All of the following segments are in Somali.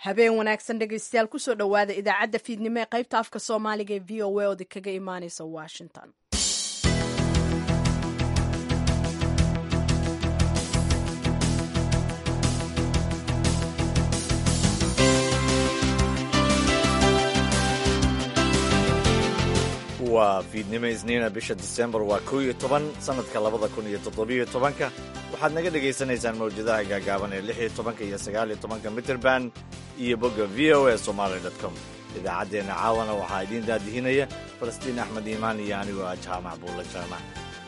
habeen wanaagsan dhegaystayaal kusoo dhowaada idaacadda fiidnimo ee qaybta afka soomaaliga ee v o a oodi kaga imaaneysa washington waa fiidnimo isniina bisha disembar waa kow iyo toban sannadka labada kun iyo toddobiyo tobanka waxaad naga dhagaysanaysaan mawjadaha gaagaaban ee lix iyo tobanka iyo sagaal iyo tobanka mitrband iyo bogga v o a somaali dot com idaacaddeenna caawana waxaa idiin daadihinaya falastiin axmed iimaan iyo anigoo ah jaamac buulla jaamac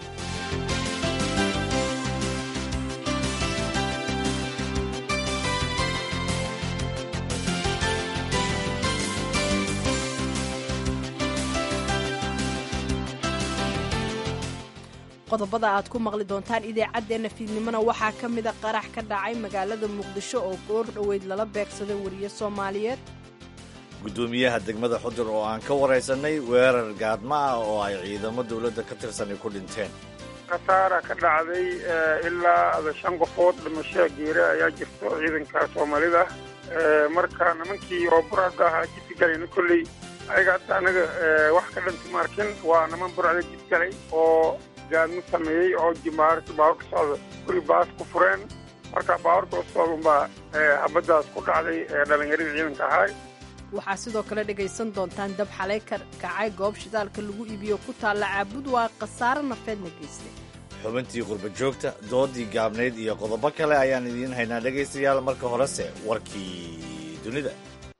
qodobada aad ku maqli doontaan idaacaddeenna fiidnimona waxaa ka mida qarax ka dhacay magaalada muqdisho oo goor dhoweyd lala beegsaday wariye soomaaliyeed guddoomiyaha degmada xudur oo aan ka waraysanay weerar gaadma ah oo ay ciidamo dowladda ka tirsanay ku dhinteen khasaara ka dhacday ilaa shan qofood dhimasho geere ayaa jirto ciidanka soomaalida marka nimankii oo buraada ahaa jidgalayna kolley ayaga hadda anaga wax ka dhanti ma arkin waa niman buracda jidgalay oo gaadmo sameeyey oo jimaarta baaburka socda guri baas ku fureen marka baaburka u socda unbaa habaddaas ku dhacday dhallinyaradii ciidanka ahaay waxaa sidoo kale dhegaysan doontaan dab xalay ka kacay goob shidaalka lagu iibiyo ku taalla caabud waa khasaaro nafeedna geystay xubintii qurba joogta doodii gaabnayd iyo qodobo kale ayaan idiin haynaa dhegaystayaal marka horese warkii dunida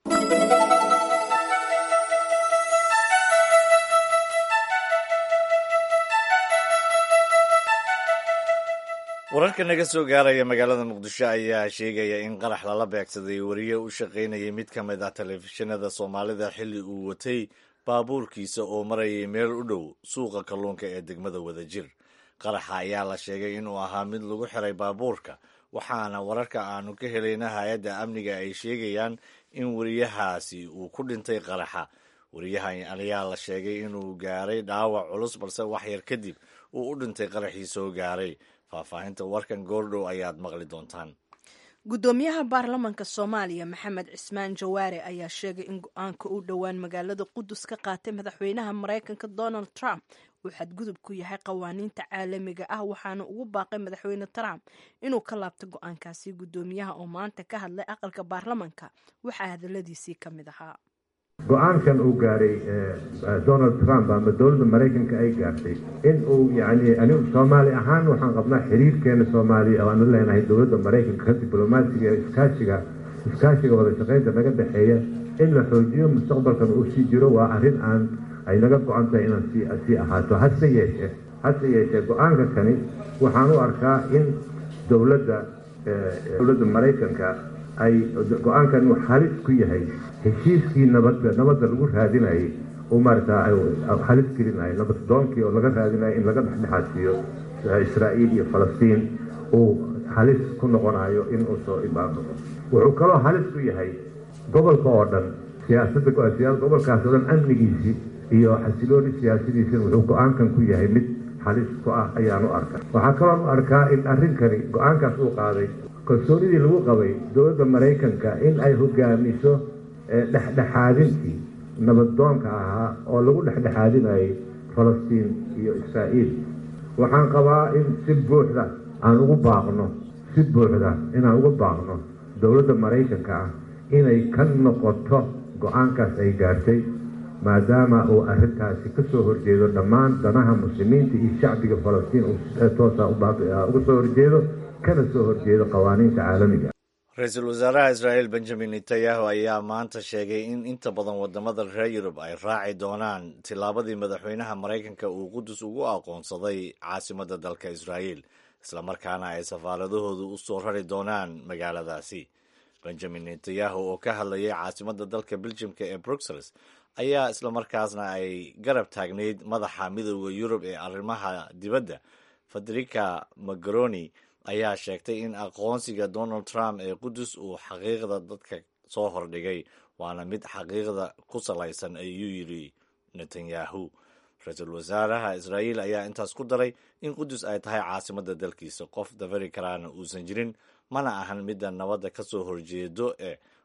wararka naga soo gaaraya magaalada muqdisho ayaa sheegaya in qarax lala beegsaday wariye u shaqaynayay mid ka mid ah telefishinada soomaalida xilli uu watay baabuurkiisa oo marayay meel u dhow suuqa kalluunka ee degmada wadajir qaraxa ayaa la sheegay inuu ahaa mid lagu xiray baabuurka waxaana wararka aanu ka helayna hay-adda amniga ay sheegayaan in wariyahaasi uu ku dhintay qaraxa wariyahan ayaa la sheegay inuu gaaray dhaawac culus balse wax yar kadib uu u dhintay qaraxii soo gaaray faahfaahinta warkan goordhow ayaad maqli doontaan guddoomiyaha baarlamanka soomaaliya maxamed cismaan jawaare ayaa sheegay in go-aanka uu dhowaan magaalada qudus ka qaatay madaxweynaha maraykanka donald trump uu xadgudub ku yahay qawaaniinta caalamiga ah waxaana ugu baaqay madaxweyne trump inuu ka laabto go-aankaasi guddoomiyaha oo maanta ka hadlay aqalka baarlamanka waxaa hadaladiisii ka mid ahaa go-aankan uu gaaray donald trump ama dowladda maraykanka ay gaartay in uu yani anigu soomaali ahaan waxaan qabnaa xiriirkeena soomaaliya oo aanu leenahay dowladda maraykanka ka diblomaasiga ee iskaashiga iskaashiga wada shaqaynta naga dhexeeya in la xoojiyo mustaqbalkan uu sii jiro waa arrin aan ay naga go-an tahay inaan sii sii ahaato hase yeeshee hase yeeshee go-aanka kani waxaan u arkaa in dowladda dowladda maraykanka ay go-aankan uu halis ku yahay heshiiskii nabadda nabadda lagu raadinayay uu maaragtaa halis gelinayo nabad doonkii oo laga raadinayo in laga dhexdhexaadsiiyo israa'iil iyo falastiin uu halis ku noqonayo in uu soo imaado wuxuu kaloo halis ku yahay gobolka oo dhan siyaasadda gobolkaas oo dhan amnigiisii iyo xasilooni siyaasadiisina wuxuu go-aankan ku yahay mid halis ku ah ayaan u arkaa waxaa kaloon u arkaa in arrinkani go-aankaas uu qaaday kalsoonidii lagu qabay dowladda maraykanka in ay hogaamiso dhexdhexaadintii nabaddoonka ahaa oo lagu dhexdhexaadinayay falastiin iyo israa'iil waxaan qabaa in si buuxda aan ugu baaqno si buuxda inaan ugu baaqno dowladda maraykanka ah inay ka noqoto go-aankaas ay gaartay maadaama uu arrintaasi ka soo horjeedo dhammaan danaha muslimiinta iyo shacbiga falastiin toosa uga soo horjeedo kana soo horjeedo qawaaniinta caalamiga ra-iisul wasaaraha israa'iil benjamin netanyahu ayaa maanta sheegay in inta badan wadamada reer yurub ay raaci doonaan tillaabadii madaxweynaha maraykanka uu qudus ugu aqoonsaday caasimadda dalka israa'iil islamarkaana ay safaaradahoodu u soo rari doonaan magaaladaasi benjamin netanyahu oo ka hadlayay caasimadda dalka beljimka ee bruxelles ayaa islamarkaasna ay garab taagnayd madaxa midooda yurub ee arrimaha dibadda federica magaroni ayaa sheegtay in aqoonsiga donald trump ee qudus uu xaqiiqda dadka soo hordhigay waana mid xaqiiqda ku salaysan ayuu yidhi netanyahu ra-iisul wasaaraha israa'iil ayaa intaas ku daray in qudus ay tahay caasimadda dalkiisa qof dafari karaana uusan jirin mana ahan midda nabadda ka soo horjeedo eh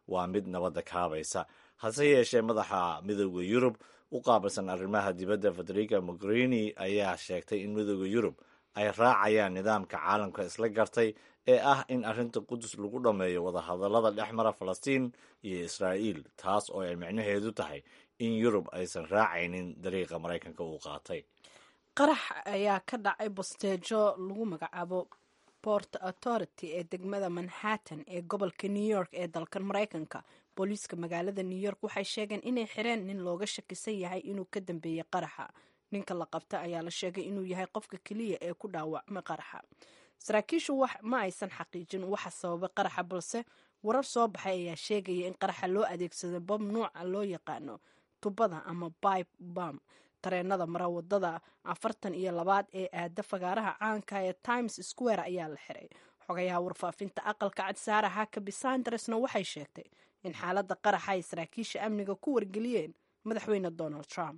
waa mid nabadda kaabaysa hase yeeshee madaxa midooda yurub u qaabilsan arrimaha dibadda federica mogherini ayaa sheegtay in midooda yurub ay raacayaan nidaamka caalamka isla gartay ee ah in arrinta qudus lagu dhammeeyo wadahadallada dhex mara falastiin iyo israa'iil taas oo ay micnaheedu tahay in yurub aysan raacaynin dariiqa maraykanka uu qaatay qarax ayaa ka dhacay bosteejo lagu magacaabo port authority ee degmada manhattan ee gobolka new york ee dalkan maraykanka booliiska magaalada new york waxay sheegeen inay xireen nin looga shakisan yahay inuu ka dambeeyey qaraxa ninka la qabta ayaa la sheegay inuu yahay qofka keliya ee ku dhaawacmay qaraxa saraakiishu ma aysan xaqiijin waxa sababay qaraxa balse warar soo baxay ayaa sheegaya in qaraxa loo adeegsado bob nuuca loo yaqaano tubada ama bibe bam tareenada mara wadada afartan iyo labaad ee aada fagaaraha caanka ee times square ayaa la xiray xogayaha warfaafinta aqalka cad saara hakabi sandaresna waxay sheegtay in xaaladda qaraxa ay saraakiisha amniga ku wargeliyeen madaxweyne donald trump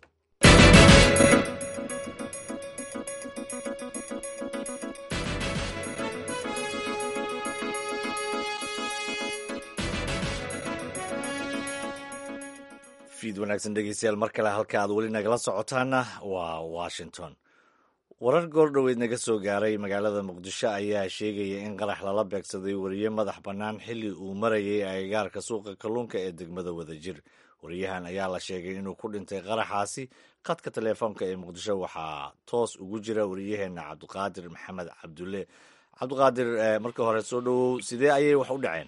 fiid wanaagsan dhegeystayaal mar kale halka aad weli nagala socotaana waa washington warar goordhoweyd naga soo gaaray magaalada muqdisho ayaa sheegaya in qarax lala beegsaday wariye madax bannaan xilli uu marayay agagaarka suuqa kalluunka ee degmada wadajir wariyahan ayaa la sheegay inuu ku dhintay qaraxaasi khadka teleefoonka ee muqdisho waxaa toos ugu jira wariyaheenna cabdiqaadir maxamed cabdulle cabdiqaadir marka hore soo dhowow sidee ayay wax u dhaceen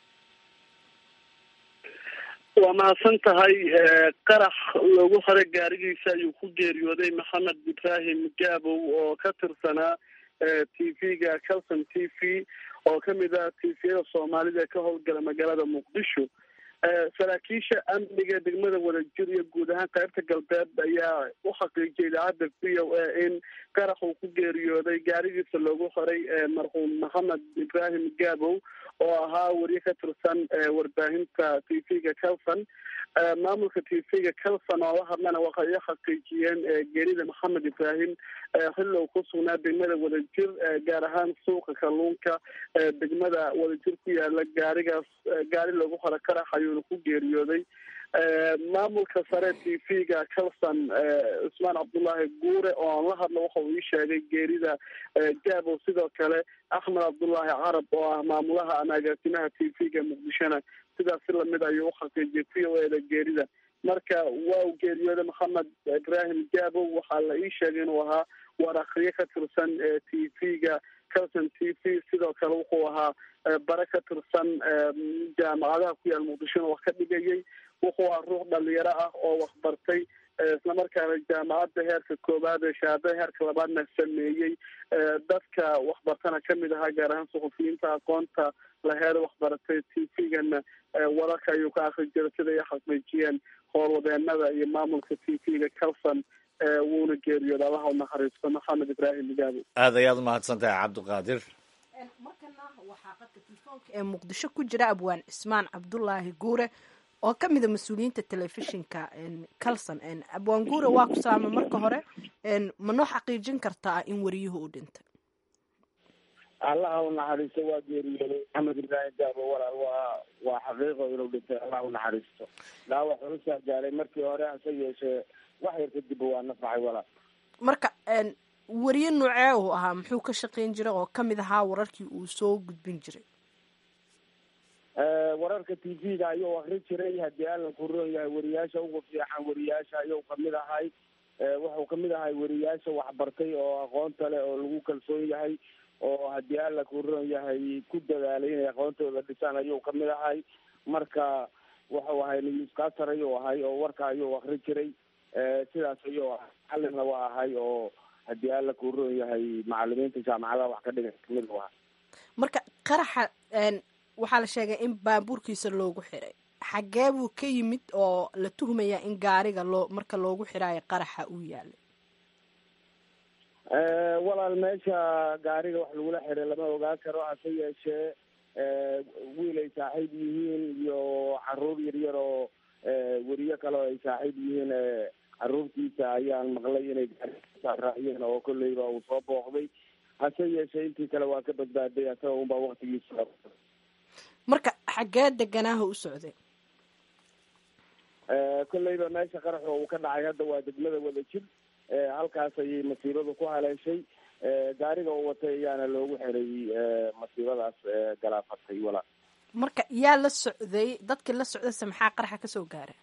waa mahadsan tahay qarax loogu hore gaarigiisa ayuu ku geeriyooday maxamed ibrahim gaabow oo ka tirsanaa t v-ga calson t v oo kamid ah t v-yada soomaalida ee ka howlgala magaalada muqdisho saraakiisha amniga degmada wadajir iyo guud ahaan qaybta galbeed ayaa u xaqiijiyay idaacadda v o a in qarax uu ku geeriyooday gaarigiisa loogu horay marxuum maxamed ibrahim gaabow oo ahaa wariye ka tirsan warbaahinta t v-ga calson maamulka t v-ga calson oo la hadlana waxay u xaqiijiyeen geerida maxamed ibrahim xilli uu ku sugnaa degmada wadajir gaar ahaan suuqa kalluunka degmada wadajir ku yaala gaarigaas gaari loogu hore qarax ayuuna ku geeriyooday maamulka sare t v-ga calson cusmaan cabdullaahi guure oo aan la hadlo waxa uu ii sheegay geerida gaabo sidoo kale axmed cabdullaahi carab oo ah maamulaha ama agaasimaha t v-ga muqdishona sidaas si lamid ayuu uxaqiijiyay v o eda geerida marka waa uu geeriyooday maxamed ibrahim gaabo waxaa la ii sheegay inuu ahaa war akriye ka tirsan t v-ga calson t v sidoo kale wuxuu ahaa bare ka tirsan jaamacadaha ku yaal muqdishona wax ka dhigayay wuxuu ahaa ruux dhalinyaro ah oo waxbartay islamarkaana jaamacadda heerka koowaad ee shahaadada heerka labaadna sameeyey dadka waxbartana kamid ahaa gaar ahaan suxufiyiinta aqoonta laheeda waxbaratay t v-gana wararka ayuu ka akri jiray sida ay xaqiijiyeen howlwadeenada iyo maamulka t v-ga calson wuuna geeriyooda allaha u naxariisto maxamed ibrahim gaabo aad ayaad umahadsan tahay cabdiqaadir markana waxaa qadka telefoonka ee muqdisho ku jira abwaan cismaan cabdulaahi guure oo ka mida mas-uuliyiinta telefishinka calson abwaan guure waa ku salaama marka hore ma noo xaqiijin kartaa in wariyuhu u dhintay allaha u naxariisto waa geeriyooday maxamed ibraahim gaabo walaal waa waa xaqiiqo inuu dhintay allah u naxariisto dhaawac culusaa gaaray markii hore hase yeeshee wax yar kadib waa nafacay walaal marka wariye nuucee uu ahaa muxuu ka shaqayn jiray oo kamid ahaa wararkii uu soo gudbin jiray wararka t v-ga ayuu akri jiray haddii allan ku roon yahay wariyaasha ugu fiican wariyaasha ayuu kamid ahay wuxuu kamid ahay wariyaasha waxbartay oo aqoonta leh oo lagu kalsoon yahay oo haddii alla ku roon yahay ku dadaalay inay aqoontooda dhisaan ayuu kamid ahay marka wuxuu ahay newscaster ayuu ahay oo warka ayuu akri jiray sidaas ayuu ahay macallinna waa ahay oo haddii alla ku roon yahay macalimiinta jaamacadaha wax ka dhigan kamid u ahay marka qaraxa waxaa la sheegay in baabuurkiisa loogu xiray xaggee buu ka yimid oo la tuhmayaa in gaariga loo marka loogu xiraayo qaraxa uu yaalay walaal meesha gaariga wax lagula xiray lama ogaan karo hase yeeshee wiil ay saaxiib yihiin iyo caruur yaryar oo weriyo kale oo ay saaxiib yihiin caruurtiisa ayaan maqlay inay gaarisaaraaciyeen oo kolleyba uu soo booqday hase yeeshee intii kale waa ka badbaaday asaga unbaa waktigiisa marka xaggee deganaaha u socday kolleyba meesha qaraxa uu ka dhacay hadda waa degmada wadajir halkaas ayay masiibadu ku haleeshay gaariga uu watay ayaana loogu xiray masiibadaas galaafatay wala marka yaa la socday dadkii la socdayse maxaa qaraxa kasoo gaaray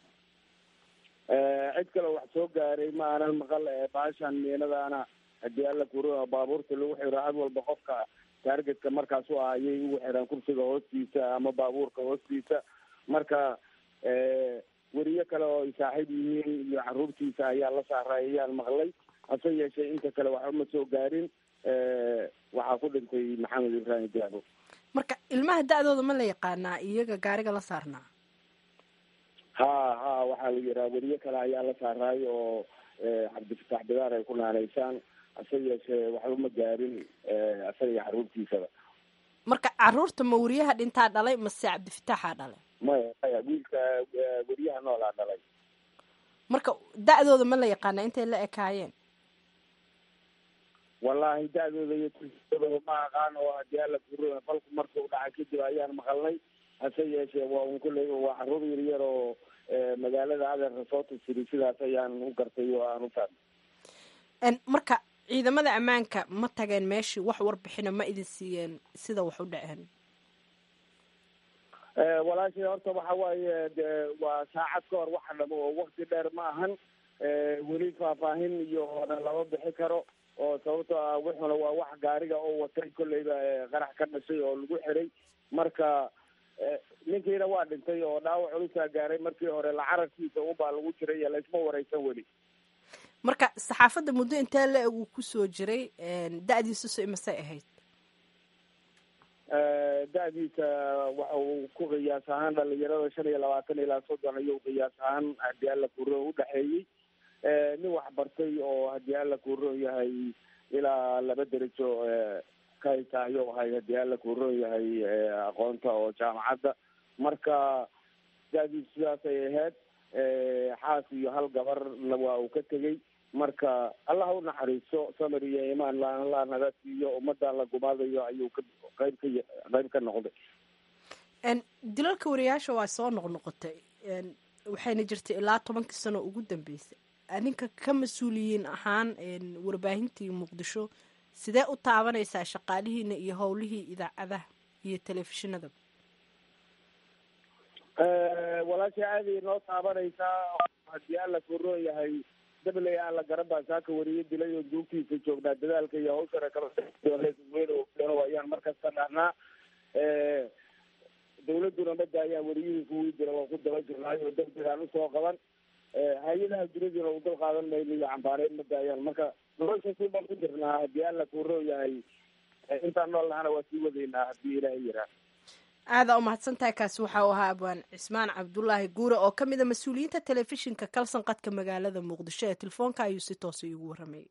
cid kaleo wax soo gaaray ma aanan maqal baashan miinadaana haddii alla kuro baabuurta lagu xiro had walba qofka taargetka markaas u ah ayay ugu xiraan kursiga hoostiisa ama baabuurka hoostiisa marka weriye kale oo ay saaxiib yihiin iyo caruurtiisa ayaa la saaray ayaan maqlay hase yeeshee inta kale waxba ma soo gaarin waxaa ku dhintay maxamed ibraahim jaabo marka ilmaha da-dooda ma la yaqaanaa iyaga gaariga la saarnaa ha ha waxaa la yidhaha weriye kale ayaa la saaraay oo cabdifatax bidaar ay ku naanaysaan hase yeeshee waxba ma gaarin isaga iyo caruurtiisaba marka caruurta ma weriyaha dhintaa dhalay mase cabdifitaaxaa dhalay maya maya wiilka weriyaha noolaa dhalay marka da-dooda ma la yaqaanaa intay la ekaayeen wallaahi da-dooda iyo turkiyadooda ma aqaan oo haddii alla kuro falku markuu dhacay kadib ayaan maqalnay hase yeeshee waa un kulley waa caruur yaryar oo magaalada adeerka soo tusiri sidaas ayaan u gartay oo aan u fahmay marka ciidamada ammaanka ma tageen meeshii wax warbixina ma idin siiyeen sida wax u dhaceen walaashay horta waxa waaye de waa saacad ka hor waxa dhamo oo wakti dheer ma ahan weli faahfaahin iyo na lama bixi karo oo sababto ah wuxuna waa wax gaariga oo watay kolleyba qarax ka dhashay oo lagu xiray marka ninkiina waa dhintay oo dhaawac culusaa gaaray markii hore lacarabkiisa ubaa lagu jiray iyo laysma wareysan weli marka saxaafadda muddo intee la eg uu kusoo jiray da-diisusu imasay ahayd da-diisa waxa uu ku qiyaas ahaan dhalinyarada shan iyo labaatan ilaa soddon ayuu qiyaas ahaan haddii alla kuro udhexeeyey nin waxbartay oo haddii alla kuron yahay ilaa laba derajo ka haysta ayuu ahay haddii alla kuron yahay aqoonta oo jaamacadda marka da-diisu sidaas ay ahayd xaas iyo hal gabar waa uu ka tegey marka allah u naxariiso samir iyo imaan la naga siiyo ummadan la gumaadayo ayuu ka qayb ka qayb ka noqday dilalka wariyaasha waa soo noqnoqotay waxayna jirtay ilaa tobankii sano ugu dambeysay adinka ka mas-uuliyiin ahaan warbaahintii muqdisho sidee u taabanaysaa shaqaalihiina iyo howlihii idaacadaha iyo telefishinada walaashay aaday noo taabanaysaa haddii alla kuroon yahay dabley aan la garan baa saaka wariye dilay oo duugtiisa joognaa dadaalka iyo hawshana kala ayaan markasta dhahnaa dawladuna ma daayaan wariyihii kuwii dila waa ku daba jirnaay oo degdegaan usoo qaban hay-adaha duniduna u dal qaadan mayno iyo cambaareyn ma daayaan marka nolosha si baan ku jirnaa haddii alla kuroon yahay intaan nool nahana waa sii wadaynaa haddii ilaahay yiraa aada u mahadsantahay kaasi waxa uu ahaa abwaan cismaan cabdulaahi guure oo ka mid a mas-uuliyiinta telefishinka kalsan qadka magaalada muqdisho ee telefoonka ayuu si toosa iigu warramayay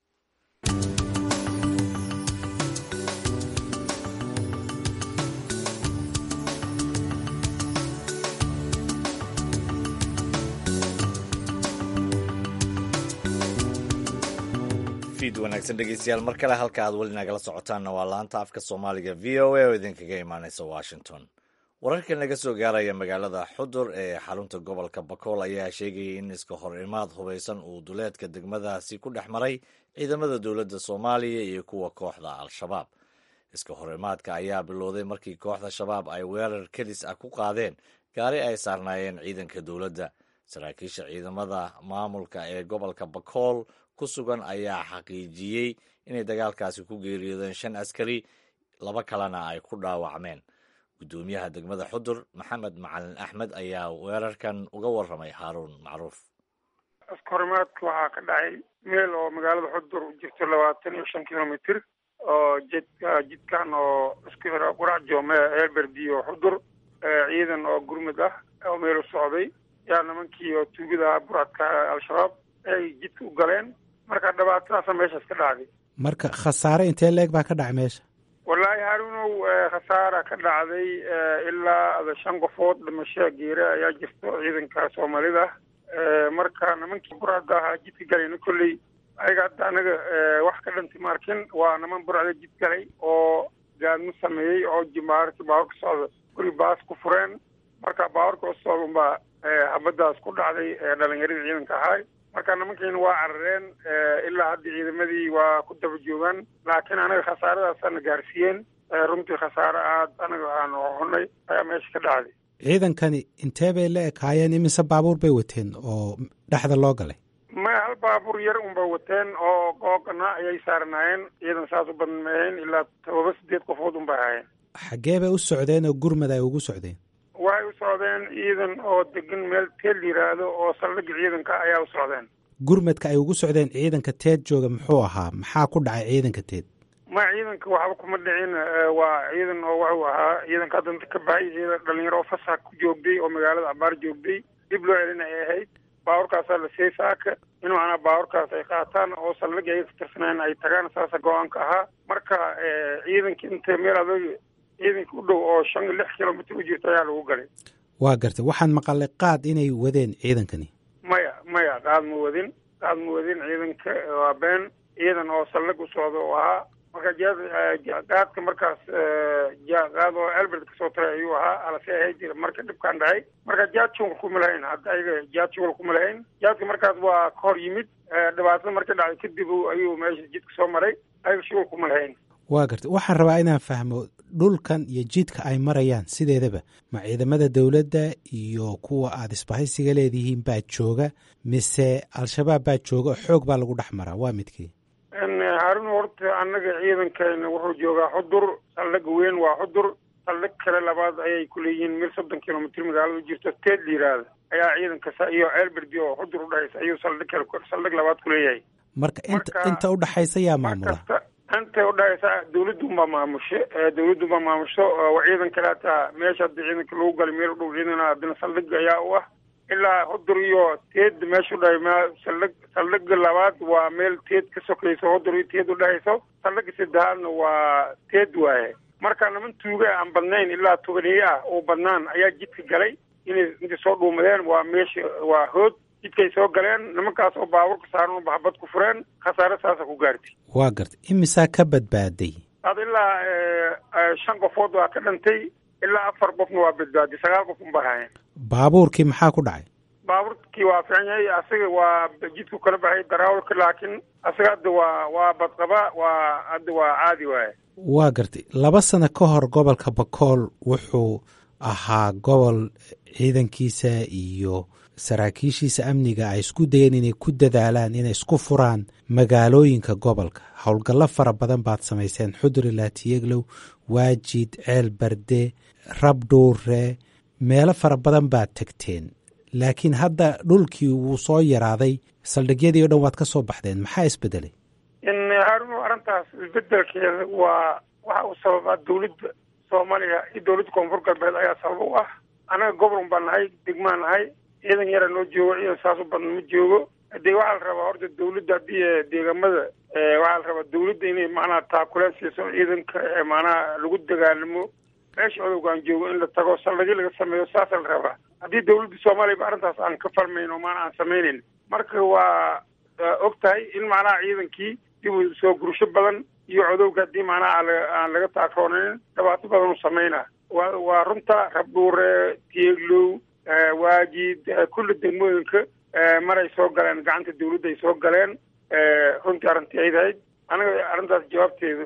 fiid wanaagsan dhegeystayaal mar kale halka aad weli nagala socotaanna waa laanta afka soomaaliga v o a oo idinkaga imaaneysa washington wararka naga soo gaaraya magaalada xudur ee xarunta gobolka bakool ayaa sheegayay in iska hor imaad hubaysan uu duleedka degmadaasi ku dhex maray ciidamada dowladda soomaaliya iyo kuwa kooxda al-shabaab iska hor imaadka ayaa bilowday markii kooxda shabaab ay weerar kedis ah ku qaadeen gaari ay saarnaayeen ciidanka dowladda saraakiisha ciidamada maamulka ee gobolka bakool ku sugan ayaa xaqiijiyey inay dagaalkaasi ku geeriyoodeen shan askari laba kalena ay ku dhaawacmeen guddoomiyaha degmada xudur maxamed macalin axmed ayaa weerarkan uga warramay haaruun macruuf askahorimaadka waxaa ka dhacay meel oo magaalada xudur u jirto labaatan iyo shan kilomitr oo jidka jidkan oo isku xira qurac joome eelberdiyo xudur ciidan oo gurmud ah oo meel u socday yaa nimankii oo tuugada buradka al-shabaab ay jidka u galeen marka dhibaatadaasa meeshaas ka dhacday marka khasaare intee leeg baa ka dhacay meesha wallaahi haruunow khasaara ka dhacday ilaa shan qofood dhimasho geere ayaa jirto ciidanka soomaalida marka nimankii burada ahaa jidka galayna kolley ayaga hadda anaga wax ka dhanti ma arkin waa niman burada jid galay oo gaadmo sameeyey oo jimaarki baaburka socda guri baas ku fureen marka baaburka u socda unbaa habadaas ku dhacday dhalinyaradii ciidanka ahay marka nimankiina waa carareen ilaa hadda ciidamadii waa ku daba joogaan laakiin anaga khasaaradaasana gaarsiiyeen runtii khasaare aad anaga aan hunay ayaa meesha ka dhacday ciidankani intee bay la ekaayeen imise baabuur bay wateen oo dhexda loo galay ma hal baabuur yar unba wateen oo googana ayay saarnaayeen ciidan saas u badan maahayn ilaa todoba sideed qofood unbay ahaayeen xaggee bay u socdeen oo gurmad ay ugu socdeen waxay u socdeen ciidan oo degan meel teel yiraahdo oo saldhigga ciidanka ayaa u socdeen gurmadka ay ugu socdeen ciidanka teed jooga muxuu ahaa maxaa ku dhacay ciidanka teed ma ciidanka waxba kuma dhicin waa ciidan oo wuxuu ahaa ciidanka haddanta ka baxay ciidan dhalinyaro oo fasax ku joogday oo magaalada abaar joogday dib loo celin ay ahayd baaburkaasaa la siiyey saaka in macnaa baaburkaas ay qaataan oo saldhig ay ka tirsaneen ay tagaan saasa go-aanka ahaa marka ciidanka inta meel adag ciidanka u dhow oo shan lix kilomitr u jirta ayaa lagu galay waa gartay waxaan maqalay qaad inay wadeen ciidankani maya maya qaad ma wadin qaad ma wadin ciidanka waa been ciidan oo saldhig u socda oo ahaa marka qaadka markaas qaad oo albert kasoo taray ayuu ahaa alase ahayd marka dhibkaan dhacay marka jaad shugal kuma lahayn hadda ayaga jaad shugal kuma lahayn jaadka markaas waa ka hor yimid dhibaatada marka dhacday kadib ayuu meesha jidka soo maray ayaga shugal kuma lahayn waa gartay waxaan rabaa inaan fahmo dhulkan iyo jidka ay marayaan sideedaba ma ciidamada dowladda iyo kuwa aada isbahaysiga leedihiin baa jooga mise al-shabaab baa jooga oo xoog baa lagu dhex maraa waa midkii harun horta annaga ciidankeena wuxuu joogaa xudur saldhig weyn waa xudur saldhig kale labaad ayay ku leeyihiin mil soddon kilomitr magaalada u jirto teed la yiraahda ayaa ciidanka iyo elberdi oo xudur udhexaysa ayuu saldhig kale saldhig labaad ku leeyahay marka inta inta udhexaysa yaa maamula inta udhexaysa dawladda unbaa maamusho dawladda unbaa maamusho ciidan kale hataa meesha hadda ciidanka lagu galay meel u dhow ciidan haddana saldhig ayaa u ah ilaa hudur iyo teed meesha udhahay m saldhig saldhiga labaad waa meel teed ka sokayso hudur iyo teed udhexayso saldhiga saddexaadna waa teed waaye marka niman tuuga aan badnayn ilaa tobaneeye ah oo badnaan ayaa jidka galay inay intay soo dhuumadeen waa meesha waa hood jidkay soo galeen nimankaas oo baaburka saaran oo baxbad ku fureen khasaare saasa ku gaartay waa gartay imisaa ka badbaaday ad ilaa shan qofood waa ka dhantay ilaa afar qofna waa badbaaday sagaal qof unba haayeen baabuurkii maxaa ku dhacay baabuurkii waa fiican yahay asaga waa jidku kala baxay daraawalka laakiin asaga hadda waa waa badqaba waa hadda waa caadi waaye waa gartay laba sano ka hor gobolka bakool wuxuu ahaa gobol ciidankiisa iyo saraakiishiisa amniga ay isku dayeen inay ku dadaalaan inay isku furaan magaalooyinka gobolka howlgallo fara badan baad samayseen xudur ilaatiyeglow waajid ceel barde rabdhuure meelo fara badan baad tegteen laakiin hadda dhulkii wuu soo yaraaday saldhigyadii o dhan waad ka soo baxdeen maxaa isbedelay haarun arrintaas isbedelkeeda waa waxa uu sababaa dawladda soomaaliya iyo dawladda koonfur galbeed ayaa sabab u ah anaga gobolun baa nahay degmaa nahay ciidan yara noo joogo ciidan saas u badan ma joogo dee waxaa la rabaa horta dawladda haddii deegamada waxaa la rabaa dawladda inay macnaha taakuleen siiso ciidanka macnaha lagu dagaalamo meesha odowgaan joogo in la tago saldhigyo laga sameeyo saasa la rabaa haddii dawladda soomaaliya ba arrintaas aan ka farmayn oo maana aan samaynayn marka waa og tahay in macnaha ciidankii dib u soo gursho badan iyo codowga haddii macnaha aan laga taakoonayn dhibaato badan u sameynaa wa waa runta rabdhuure tieglow waajid kulli degmooyinka maray soo galeen gacanta dawladda ay soo galeen runtii arrintii ay tahayd anaga arrintaas jawaabteeda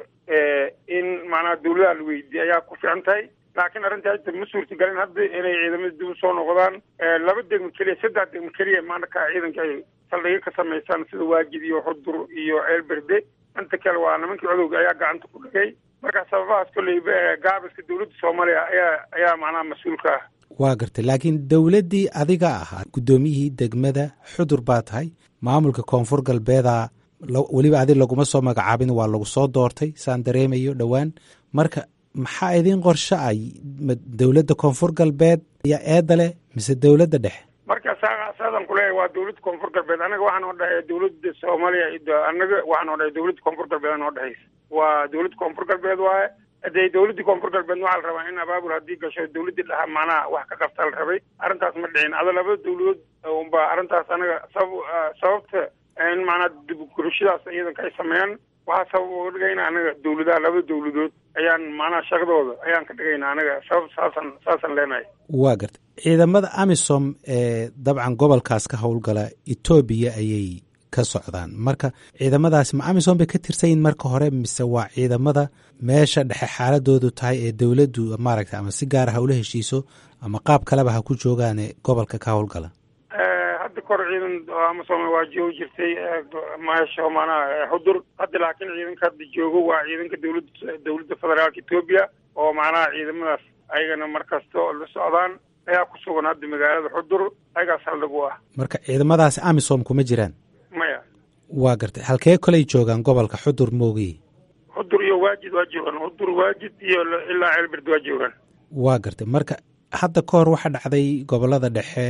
in macnaha dawladaha la weydiiyey ayaa ku fiican tahay laakiin arrintii hadda ma suurtagelin hadda inay ciidamada dib u soo noqdaan laba degmo keliya saddex degmo keliya maanaka ciidanka ay saldhigyo ka samaysaan sida waajid iyo xudur iyo ceelberde inta kale waa nimankii codowga ayaa gacanta ku dhigay marka sababahaas kolleyba gaabiska dawladda soomaaliya ayaa ayaa macnaha mas-uulka ah waa gartay laakiin dowladdii adiga ahaa guddoomiyihii degmada xudur baa tahay maamulka koonfur galbeeda weliba adi laguma soo magacaabin waa lagu soo doortay saan dareemayo dhowaan marka maxaa idiin qorsho ay dowladda koonfur galbeed ayaa eedda leh mise dowladda dhexe marka saa saadaan kuleeyahay waa dawladda koonfur galbeed anaga waxaa noo dhexeeya dawladda soomaaliya anaga waxaa noo dhexeya dawladda koonfur galbeed noo dhexeysa waa dawladda koonfur galbeed waaye hadee dawladdii koonfur galbeed waxaa la rabaa in abaabul haddii gasho dawladdii dhaha macnaha wax ka qabtaa la rabay arrintaas ma dhicin ada laba dawladood unba arrintaas anaga sabab sababta in macnaha dibgurashadaas ciidanka ay sameeyaan waxaa sabab uga dhigayna anaga dawladaha laba dawladood ayaan macnaha shaqadooda ayaan ka dhigayna anaga sabab saasaan saasaan leenahay waa garta ciidamada amisom ee dabcan gobolkaas ka howlgala etoobiya ayay ka socdaan marka ciidamadaasi ma amisom bay ka tirsanyihin marka hore mise waa ciidamada meesha dhexe xaaladoodu tahay ee dowladdu maaragta ama si gaara ha ula heshiiso ama qaab kaleba ha ku joogaane gobolka ka howlgala hadda kor ciidan amasom waa joogi jirtay meesha macnaha xudur hadda laakiin ciidanka hadda joogo waa ciidanka dawladda dawladda federaalka etoobiya oo macnaha ciidamadaas ayagana mar kasta oo la socdaan ayaa ku sugan hadda magaalada xudur ayagaas haldhig u ah marka ciidamadaasi amisom kuma jiraan maya waa gartay halkee koley joogaan gobolka xudur moogi xudur iyo waajid waa joogaan xudur waajid iyo ilaa ceelberd waa joogaan waa gartay marka hadda ka hor waxaa dhacday gobolada dhexe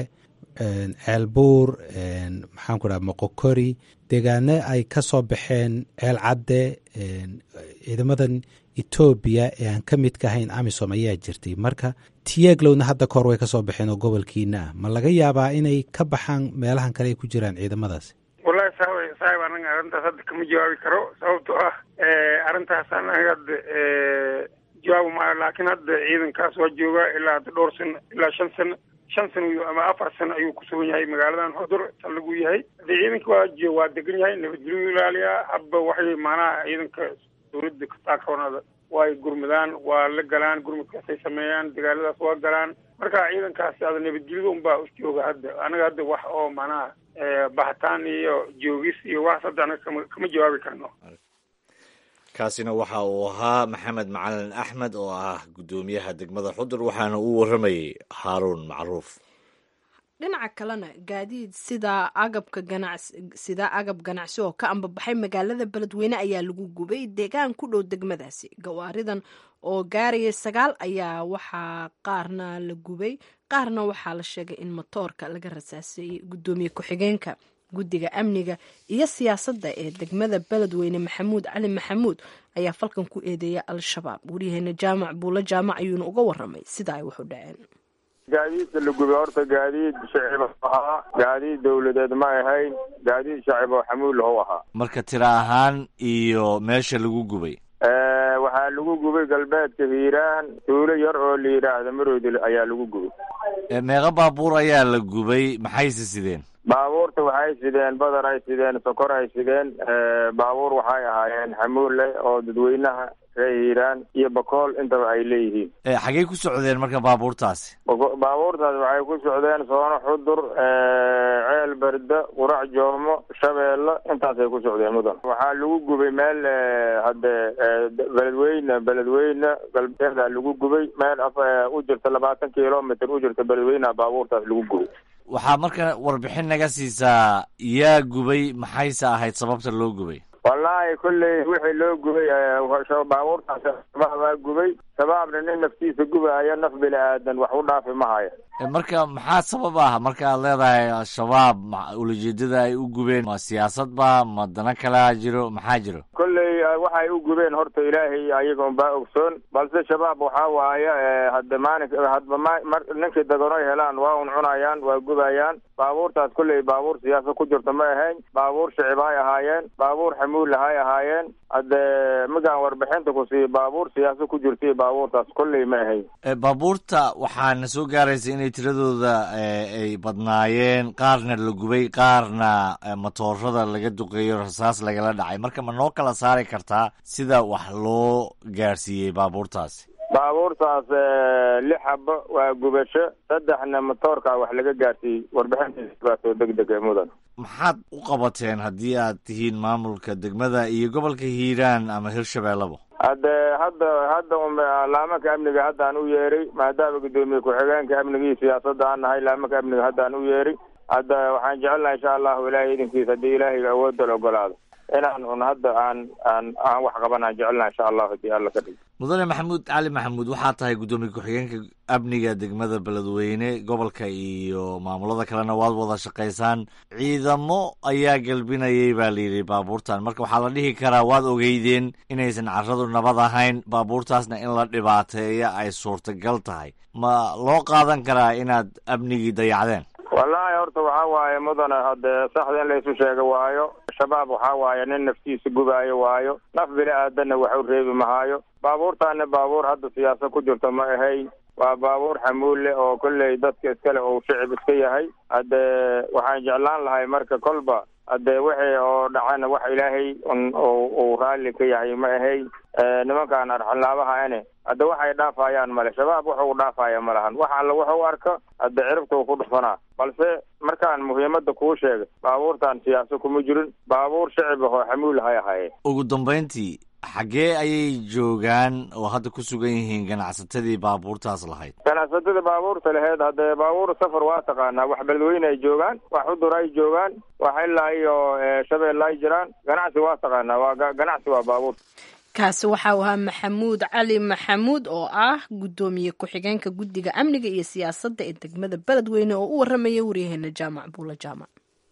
ceelbuur maxaan ku dhaha moqokori deegaano ay ka soo baxeen ceel cadde ciidamadan etoobiya ee aan ka midka ahayn amisom ayaa jirtay marka tiyeglowna hadda kahor way ka soo baxeen oo gobolkiina ah ma laga yaabaa inay ka baxaan meelahan kale ay ku jiraan ciidamadaasi wallahi saaxib saaxib anaga arrintaas hadda kama jawaabi karo sababtoo ah arrintaas anaga hadda jawaabi maayo laakiin hadda ciidankaas waa joogaa ilaa hadda dhowr sano ilaa shan sano shan sano ama afar sano ayuu ku sugan yahay magaaladan xudur saldhig uu yahay hadii ciidanka waa waa degan yahay nabadgelyu ilaaliyaa habba waxay macnaha ciidanka dawladda kataakoonada way gurmadaan waa la galaan gurmadkaasay sameeyaan dagaaladaas waa galaan marka ciidankaasi ada nabadgelyada unbaa u jooga hadda anaga hadda wax oo macnaha baxitaan iyo joogis iyo wax hadda anaga kama kama jawaabi karno kaasina waxa uu ahaa maxamed macalin axmed oo ah guddoomiyaha degmada xudur waxaana uu warramayay haaruun macruuf dhinaca kalena gaadiid sida agabka ganacsi sida agab ganacsi oo ka ambabaxay magaalada beledweyne ayaa lagu gubay deegaan ku dhow degmadaasi gawaaridan oo gaaraya sagaal ayaa waxaa qaarna la gubay qaarna waxaa la sheegay in matoorka laga rasaaseeyey guddoomiye ku-xigeenka guddiga amniga iyo siyaasadda ee degmada beledweyne maxamuud cali maxamuud ayaa falkan ku eedeeya al-shabaab waryaheena jaamac buulo jaamac ayuuna uga waramay sida ay wax u dhaceen gaadiidka la gubay horta gaadiid shacib ahaa gaadiid dawladeed ma ahayn gaadiid shacib oo xamuul lahu ahaa marka tira ahaan iyo meesha lagu gubay waxaa lagu gubay galbeedka hiiraan tuulo yar oo la yidhaahda maroodil ayaa lagu gubay meeqa baabuur ayaa la gubay maxayse sideen baabuurta waxay sideen badar ay sideen sokor ay sideen baabuur waxay ahaayeen xamuul leh oo dadweynaha reer hiiraan iyo bakool intaba ay leeyihiin xagey ku socdeen marka baabuurtaasi baabuurtaas waxay ku socdeen soono xudur ceel berda qurac joomo shabeelle intaasay ku socdeen mudan waxaa lagu gubay meel hadde beledweyne beledweyne galbeeda lagu gubay meel u jirta labaatan kilomitr u jirta beledweyneha baabuurtaas lagu gubay waxaa marka warbixin naga siisaa yaa gubay maxayse ahayd sababta loo gubay wallaahi kolley wixii loo gubay baabuurtaas shabaabaa gubay shabaabna nin naftiisa gubaayo naf bini aadan wax u dhaafi ma haya marka maxaa sabab ah marka aad leedahay al-shabaab ulajeedada ay u gubeen ma siyaasad ba ma dana kalaa jiro maxaa jiro kolley waxay u gubeen horta ilaahay ayaga unbaa ogsoon balse shabaab waxaa waaye hadda maalin hadba ma ninkii daganoy helaan waa un cunayaan waa gubayaan baabuurtaas kolley baabuur siyaasad ku jirta ma ahayn baabuur shicib hay ahaayeen baabuur xamuulla hay ahaayeen hadde magaan warbixinta ku siiyo baabuur siyaasad ku jirtay baabuurtaas kolley ma ahayn baabuurta waxaana soo gaaraysa inay tiradooda ay badnaayeen qaarna la gubay qaarna matoorada laga duqeeyo rasaas lagala dhacay marka ma noo kala saari kartaa sida wax loo gaarsiiyey baabuurtaasi baabuurtaas lix xabo waa gubasho saddexna matoorka wax laga gaarsiiyey warbixintiisbaaso deg deg mudan maxaad u qabateen haddii aad tihiin maamulka degmada iyo gobolka hiiraan ama hirshabeellaba hadde hadda hadda un laamanka amniga haddaan u yeeray maadaama guddoomiye ku-xigeenka amniga iyo siyaasadda aan nahay laamanka amniga haddaan u yeeray hadda waxaan jecelnaha insha allahu ilaahay idinkiisa haddii ilaahayga awoodda la ogolaado inaan un hadda aan aan aan wax qabanaan jecelnaha insha allahu hadii alla ka dhig mudane maxamuud cali maxamuud waxaa tahay guddoomiye ku-xigeenka amniga degmada beledweyne gobolka iyo maamulada kalena waad wada shaqaysaan ciidamo ayaa gelbinayay baa layidhi baabuurtan marka waxaa la dhihi karaa waad ogeydeen inaysan carradu nabad ahayn baabuurtaasna in la dhibaateeya ay suurtagal tahay ma loo qaadan karaa inaad amnigii dayacdeen wallaahi horta waxaa waaye mudane haddee saxda in laysu sheega waayo shabaab waxaa waaye nin naftiisa gubaayo waayo naf bini aadanna wax u reebi mahaayo baabuurtaana baabuur hadda siyaasad ku jirto ma ahayn waa baabuur xamuulle oo kolley dadka iskale uu shicib iska yahay haddee waxaan jeclaan lahay marka kolba haddee wixii oo dhacana wax ilaahay un uu raalli ka yahay ma ahayn nimankaan arxalnaabaha ane hadde waxay dhaafayaan male shabaab wuxuu dhaafaya ma lahan wax alla wuxuu arka hadde ciribtuu ku dhufanaa balse markaan muhiimadda kuu sheegay baabuurtan siyaasa kuma jirin baabuur shicib ahoo xamuul hay ahaye ugu dambayntii xaggee ayay joogaan oo hadda ku sugan yihiin ganacsatadii baabuurtaas lahayd ganacsatada baabuurta laheyd haddee baabuur safar waa taqaanaa wax beledweyne ay joogaan wax udur ay joogaan wax ilaa iyo shabeelle ay jiraan ganacsi waa taqaanaa waa ganacsi waa baabuur kaasi waxau ahaa maxamuud cali maxamuud oo ah guddoomiye ku-xigeenka guddiga amniga iyo siyaasadda ee degmada beledweyne oo u warramaya waryaheena jaamac buula jaamac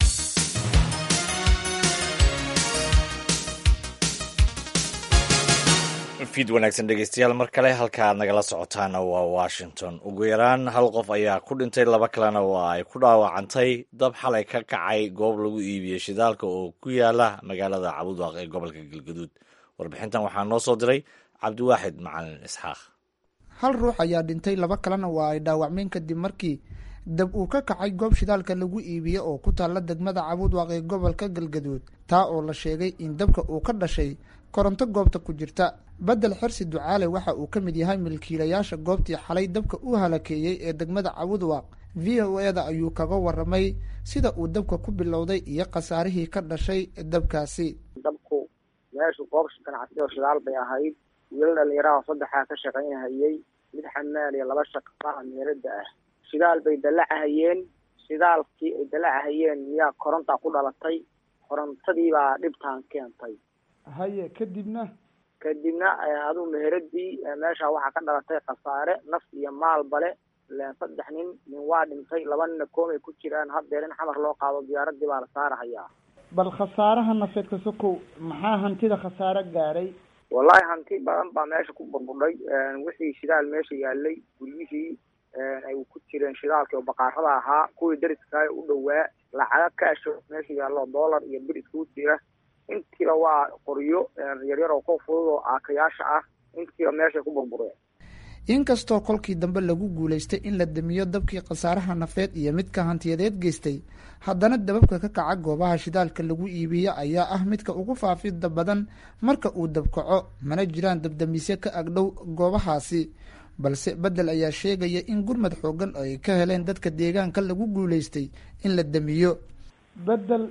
fiid wanaagsan dhegeystayaal mar kale halka aad nagala socotaana waa washington ugu yaraan hal qof ayaa ku dhintay laba kalena waa ay ku dhaawacantay dab xalay ka kacay goob lagu iibiyey shidaalka oo ku yaala magaalada cabudwaaq ee gobolka galgaduud warbixintan waxaa noo soo diray cabdiwaaxid macalin isxaaq hal ruux ayaa dhintay laba kalena waa ay dhaawacmeen kadib markii dab uu ka kacay goob shidaalka lagu iibiye oo ku taalla degmada cabudwaaq ee gobolka galgaduud taa oo la sheegay in dabka uu ka dhashay koronto goobta ku jirta bedel xirsi ducaale waxa uu ka mid yahay milkiilayaasha goobtii xalay dabka u halakeeyey ee degmada cabudwaaq v o e da ayuu kaga waramay sida uu dabka ku bilowday iyo khasaarihii ka dhashay dabkaasi dabku meeshu goob ganacsi oo shidaal bay ahayd wiilal dhalinyaraha saddexaa ka shaqaynhayey mid xamaal iyo laba shaqaalaha meelada ah shidaal bay dallacahayeen shidaalkii ay dallacahayeen miyaa koronta ku dhalatay korontadii baa dhibtaan keentay haye kadibna kadibna aduu meheradii meesha waxaa ka dhalatay khasaare naf iyo maalbale saddex nin nin waa dhintay laba nina koomay ku jiraan haddeer in xamar loo qaado diyaaradii baa la saarahayaa bal khasaaraha nafeed ka sokow maxaa hantida khasaare gaaray wallahi hanti badan baa meesha ku burbudhay wixii shidaal meesha yaalay guryihii ay ku jireen shidaalkii oo baqaarada ahaa kuwii dariskaay u dhowaa lacaga kaasho meesha yaallo dollar iyo bir iskugu jira intiiba waa qoryo yaryar oo ku fudud oo aakayaasha ah intiiba meeshay ku burbureen inkastoo kolkii dambe lagu guulaystay in la damiyo dabkii khasaaraha nafeed iyo midka hantiyadeed geystay haddana dababka ka kaca goobaha shidaalka lagu iibiye ayaa ah midka ugu faafida badan marka uu dabkaco mana jiraan dabdamisyo ka agdhow goobahaasi balse bedel ayaa sheegaya in gurmad xoogan oo ay ka heleen dadka deegaanka lagu guulaystay in la damiyo bedel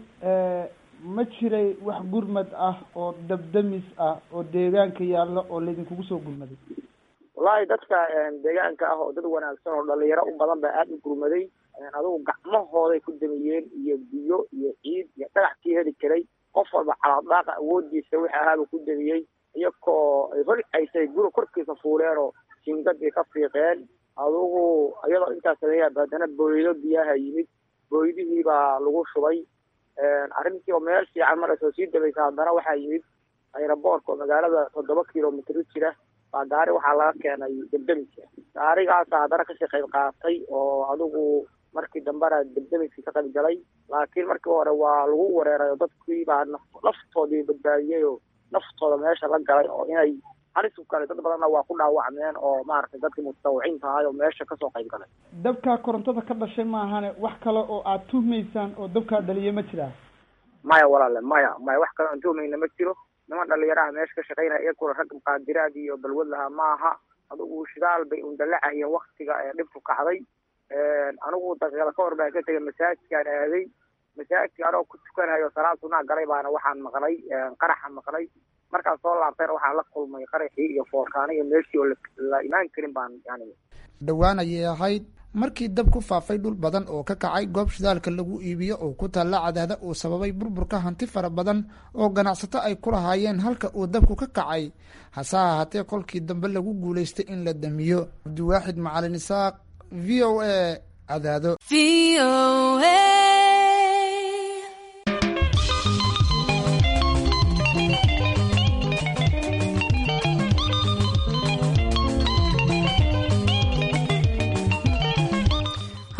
ma jiray wax gurmad ah oo dabdamis ah oo deegaanka yaalla oo laydinkugu soo gurmaday wallaahi dadka deegaanka ah oo dad wanaagsan oo dhalinyaro u badan baa aada u gurmaday adugu gacmahooday ku damiyeen iyo biyo iyo ciid iyo dhagaxkii heli karay qof walba calaadaaqa awoodiisa wixii ahaaba ku damiyey iyakoo ay holcaysay guri korkiisa fuuleen oo jingadii ka fiiqeen adugu iyadoo intaas sameeyaa haddana booydo biyaha yimid booydihii baa lagu shubay arrintii oo meel fiican marka soo sii dabaysa haddana waxaa yimid ayraboorka oo magaalada toddoba kilomitr jira baa gaari waxaa laga keenay debdemiska gaarigaasa haddana kasii qayb qaatay oo adigu markii dambena debdemiskii ka qayb galay laakiin markii hore waa lagu wareeray oo dadkii baa naftoodii badbaadiyey oo naftooda meesha la galay oo inay halis u galay dad badanna waa ku dhaawacmeen oo maaragtay dadkii mutadawiciinta ahay oo meesha kasoo qayb galay dabkaa korontada ka dhashay maahane wax kale oo aad tuhmaysaan oo dabkaa dhaliya ma jiraa maya walaale maya maya wax kale aan tuhmayna ma jiro niman dhalinyaraha meesha ka shaqaynaya iyakuna rag muqaadiraad iyo balwad lahaa maaha adugu shidaal bay un dallacahayeen waktiga ee dhibku kacday anigu daqiiqada ka hor baan ka tegay masaajidkaan aaday masaajidka anoo ku tukanayo salaad sunaa galay baana waxaan maqlay qaraxa maqlay markaan soo laabtayna waxaan la kulmay qaraxii iyo foorkaana iyo meeshii oo la imaan karin baan yani dhowaan ayay ahayd markii dab ku faafay dhul badan oo ka kacay goob shidaalka lagu iibiyo oo ku taalla cadaada uu sababay burburka hanti fara badan oo ganacsato ay ku lahaayeen halka uu dabku ka kacay hase ahaatee kolkii dambe lagu guulaystay in la damiyo cabdiwaaxid macalin isaaq v o a cadaado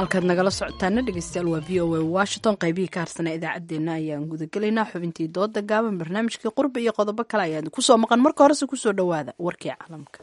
halkaad nagala socotaana dhegeystayaal waa v o a washington qaybihii ka harsanaa idaacaddeenna ayaan gudagelaynaa xubintii dooda gaaban barnaamijkii qurbi iyo qodobo kale ayaan kusoo maqan marka horese kusoo dhowaada warkii caalamka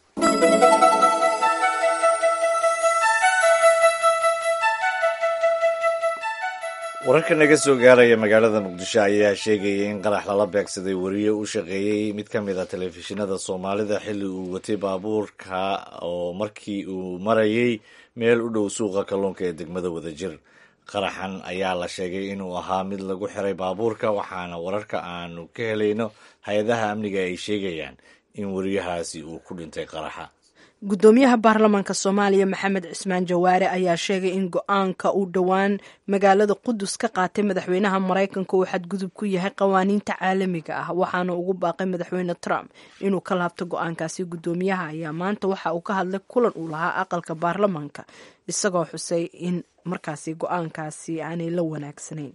wararka naga soo gaaraya magaalada muqdisho ayaa sheegaya in qarax lala beegsaday wariye u shaqeeyey mid ka mid a telefishinada soomaalida xilli uu watay baabuurka oo markii uu marayay meel u dhow suuqa kalluunka ee degmada wadajir qaraxan ayaa la sheegay inuu ahaa mid lagu xiray baabuurka waxaana wararka aanu ka helayno hay-adaha amniga ay sheegayaan in wariyahaasi uu ku dhintay qaraxa gudoomiyaha baarlamaanka soomaaliya maxamed cismaan jawaare ayaa sheegay in go-aanka uu dhowaan magaalada qudus ka qaatay madaxweynaha maraykanka uu xadgudub ku yahay qawaaniinta caalamiga ah waxaana ugu baaqay madaxweyne trump inuu ka laabto go-aankaasi gudoomiyaha ayaa maanta waxa uu ka hadlay kulan uu lahaa aqalka baarlamaanka isagoo xusay in markaasi go-aankaasi aanay la wanaagsanayn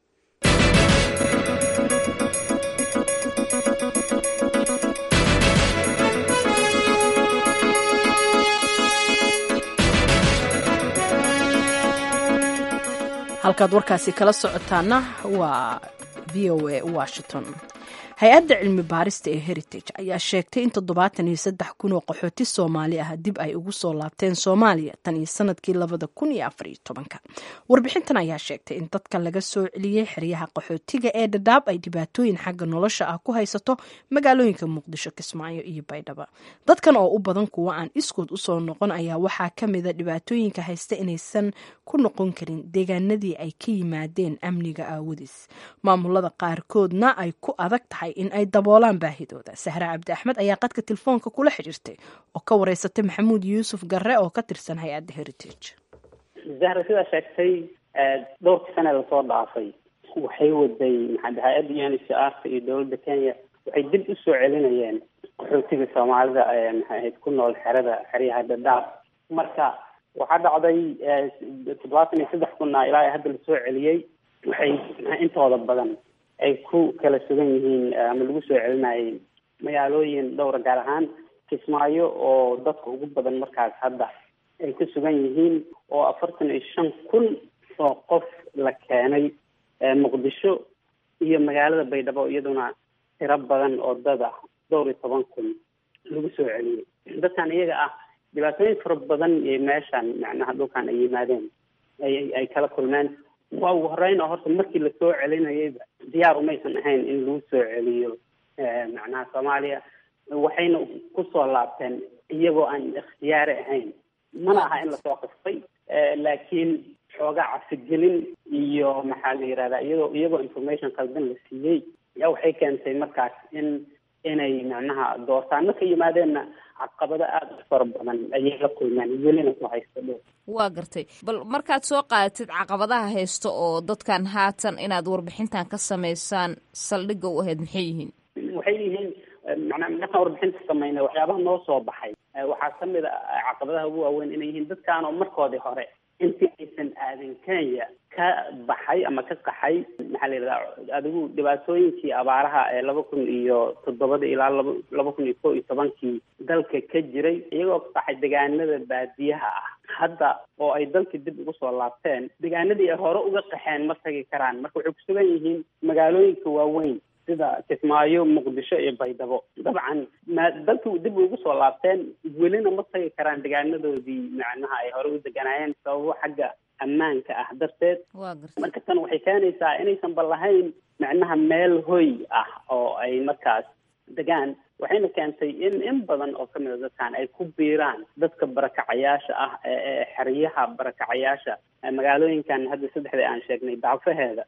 halkaad warkaasi kala socotaana waa v o a washington hay-adda cilmi baarista ee heritage ayaa sheegtay in toddobaatan iyo saddex kun oo qaxooti soomaali ah dib ay ugu soo laabteen soomaaliya tan iyo sanadkii labada kun iyo afar iyo tobanka warbixintan ayaa sheegtay in dadka laga soo celiyey xeryaha qaxootiga ee dhadhaab ay dhibaatooyin xagga nolosha ah ku haysato magaalooyinka muqdisho kismaayo iyo baydhaba dadkan oo u badan kuwa aan iskood usoo noqon ayaa waxaa ka mida dhibaatooyinka haysta inaysan ku noqon karin deegaanadii ay ka yimaadeen amniga aawadiis maamulada qaarkoodna ay ku adag tahay in ay daboolaan baahidooda sahre cabdi axmed ayaa qadka telefoonka kula xidhiirtay oo ka wareysatay maxamuud yuusuf garre oo ka tirsan hay-adda heritage zahra sidaa sheegtay dhowrkii sane lasoo dhaafay waxay waday maxaa hay-adda uncrta iyo dowladda kenya waxay dib u soo celinayeen qaxootiga soomaalida maxay ahayd ku nool xerada xeryaha dhadhaab marka waxaa dhacday toddobaatan iyo saddex kunna ilaa hadda lasoo celiyey waxay intooda badan ay ku kala sugan yihiin ama lagu soo celinayay magaalooyin dhowra gaar ahaan kismaayo oo dadka ugu badan markaas hadda ay ku sugan yihiin oo afartan iyo shan kun oo qof la keenay muqdisho iyo magaalada baydhabo iyaduna tiro badan oo dad ah dhowr iyo toban kun lagu soo celiyey dadkan iyaga ah dhibaatooyin fara badan iyo meeshan macnaha dhulkan ay yimaadeen ay ay kala kulmeen waa ugu horeyn oo horta markii lasoo celinayayba diyaar umaysan ahayn in lagu soo celiyo macnaha soomaaliya waxayna kusoo laabteen iyagoo aan ikhtiyaari ahayn mana aha in lasoo qastay laakiin xoogaa cafigelin iyo maxaa la yihahdaa iyadoo iyagoo information qaldan la siiyey yaa waxay keentay markaas in inay macnaha doortaano ka yimaadeenna caqabado aada u fara badan ayay la kulmeen welina ku haysta dhow waa gartay bal markaad soo qaadatid caqabadaha haysta oo dadkan haatan inaad warbixintan ka samaysaan saldhigga u ahayd maxay yihiin waxay yihiin macnaa markaan warbixinta sameynay waxyaabaha noo soo baxay waxaa kamid a caqabadaha ugu waaweyn inay yihiin dadkaan oo markoodii hore intii aysan aadin kenya ka baxay ama ka qaxay maxaa la yidhahdaa adigu dhibaatooyinkii abaaraha ee laba kun iyo toddobada ilaa laba laba kun iyo kow iyo tobankii dalka ka jiray iyagoo ka qaxay deegaanada baadiyaha ah hadda oo ay dalka dib ugu soo laabteen deegaanadii ay hore uga qaxeen ma tagi karaan marka waxay kusugan yihiin magaalooyinka waaweyn sida kismaayo muqdisho iyo baydhabo dabcan ma dalka dib ugu soo laabteen welina ma tagi karaan deegaanadoodii macnaha ay hore u deganaayeen sababo xagga ammaanka ah darteed marka tan waxay keenaysaa inaysan ba lahayn macnaha meel hoy ah oo ay markaas degaan waxayna keentay in in badan oo kamid a dadkan ay ku biiraan dadka barakacayaasha ah ee xeryaha barakacayaasha magaalooyinkan hadda saddexda aan sheegnay dacfaheeda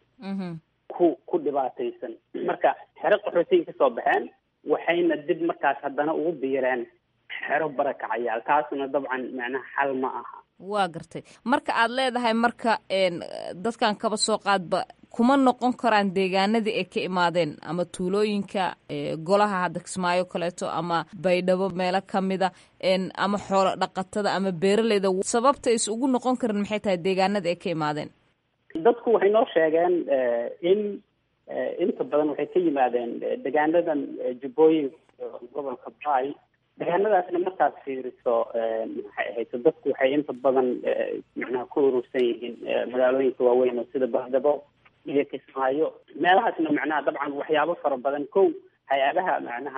ku ku dhibaataysan marka xero qaxootiga kasoo baxeen waxayna dib markaas haddana ugu biireen xero barakacayaal taasuna dabcan macnaha xal ma aha waa gartay marka aad leedahay marka dadkan kaba soo qaadba kuma noqon karaan deegaanadii ay ka imaadeen ama tuulooyinka golaha hadda kismaayo kaleeto ama baydhabo meelo kamida ama xoolo dhaqatada ama beeraleyda sababta is ugu noqon karin maxay tahay deegaanada ay ka imaadeen dadku waxay noo sheegeen in inta badan waxay ka yimaadeen deegaanadan jubbooyinka gobolka bay deegaanadaasna markaad fiiriso maxay ahayto dadku waxay inta badan macnaha ku urursan yihiin magaalooyinka waaweyn oo sida bahdabo iyo kismaayo meelahaasna macnaha dabcan waxyaabo fara badan kow hay-adaha macnaha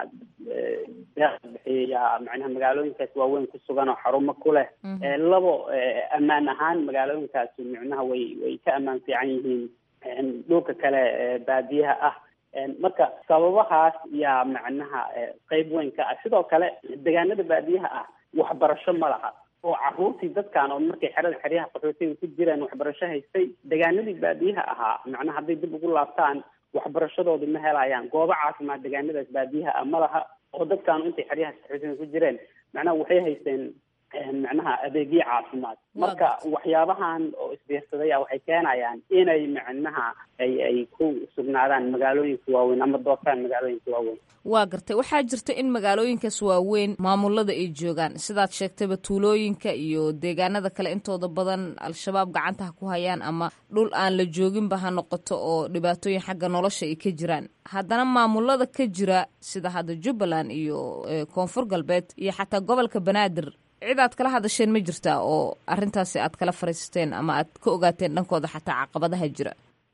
deeqa bixiya macnaha magaalooyinkaas waaweyn ku sugan oo xarumo ku leh labo ammaan ahaan magaalooyinkaasi macnaha way way ka ammaan fiican yihiin dhulka kale baadiyaha ah marka sababahaas yaa macnaha qeyb weyn ka ah sidoo kale deegaanada baadiyaha ah waxbarasho ma laha oo caruurtii dadkan oo markay xerada xeryaha qaxootiga ku jiraan waxbarasho haystay deegaanadii baadiyaha ahaa macnaha hadday dib ugu laabtaan waxbarashadoodii ma helayaan goobo caafimaad deegaanadaas baadiyaha ah ma laha oo dadkaanu intay xeryaha qaxootiga ku jireen macnaha waxay haysteen macnaha adeegyo caafimaad marka waxyaabahan oo isbiirsaday a waxay keenayaan inay macnaha ay ay ku sugnaadaan magaalooyinka waaweyn ama doortaan magaalooyinka waaweyn waa gartay waxaa jirta in magaalooyinkaas waaweyn maamulada ay joogaan sidaad sheegtayba tuulooyinka iyo deegaanada kale intooda badan al-shabaab gacanta ha ku hayaan ama dhul aan la jooginba ha noqoto oo dhibaatooyin xagga nolosha ay ka jiraan haddana maamulada ka jira sida hadda jubbaland iyo koonfur galbeed iyo xataa gobolka banaadir cid aad kala hadasheen ma jirtaa oo arrintaasi aad kala fariisteen ama aad ka ogaateen dhankooda xataa caqabadaha jira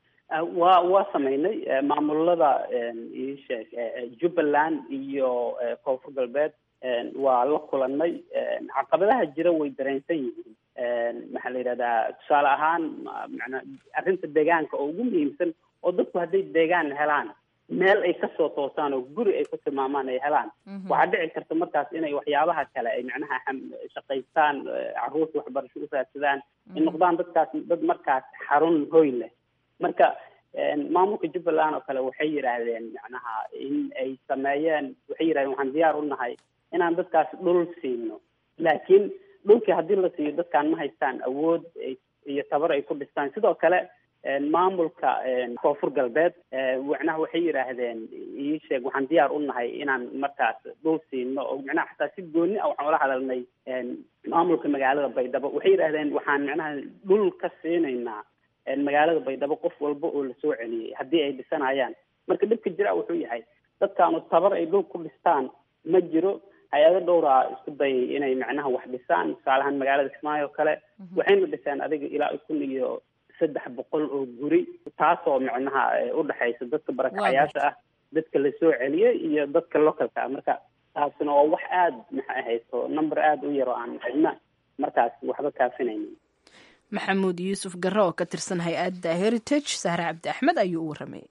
waa waa sameynay maamulada iisheeg jubbaland iyo koonfur galbeed waa la kulanay caqabadaha jira way dareensan yihiin maxaa la yidhahdaa tusaale ahaan mana arrinta deegaanka oo ugu muhiimsan oo dadku hadday deegaan helaan meel ay kasoo toosaan oo guri ay ku tilmaamaan ay helaan waxaa dhici karta markaas inay waxyaabaha kale ay macnaha shaqaystaan caruurta waxbarasho u raadsadaan ay noqdaan dadkaas dad markaas xarun hoy leh marka maamulka jubbaland oo kale waxay yidhaahdeen macnaha in ay sameeyeen waxay yidhahdeen waxaan diyaar u nahay inaan dadkaas dhul siino laakiin dhulkii haddii la siiyo dadkaan ma haystaan awood iyo tabar ay ku dhistaan sidoo kale maamulka koonfur galbeed macnaha waxay yidhaahdeen ii sheeg waxaan diyaar u nahay inaan markaas dhul siino oo macnaha xataa si gooni ah waxaan ula hadalnay maamulka magaalada baydhabo waxay yidhaahdeen waxaan macnaha dhul ka siinaynaa magaalada baydhabo qof walba oo lasoo celiyey haddii ay dhisanayaan marka dhibka jira wuxuu yahay dadkaanu tabar ay dhul ku dhistaan ma jiro hay-ado dhowraa isku dayay inay macnaha wax dhisaan tusaalahaan magaalada kismaayo o kale waxayna dhiseen adiga ilaa kun iyo saddex boqol oo guri taasoo macnaha udhexaysa dadka barakacayaasha ah dadka lasoo celiyey iyo dadka localka ah marka taasina waa wax aada maxay ahayso number aada u yar oo aan cidna markaas waxba kaafinaynin maxamuud yuusuf gare oo ka tirsan hay-adda heritage sahre cabdi axmed ayuu u warramayay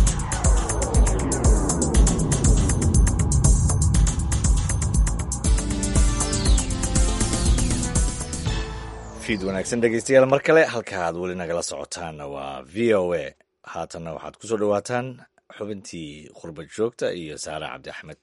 fiid wanaagsan dhegeystayaal mar kale halka aad weli nagala socotaanna waa v o a haatanna waxaad ku soo dhowaataan xubintii qurbad joogta iyo saare cabdi axmed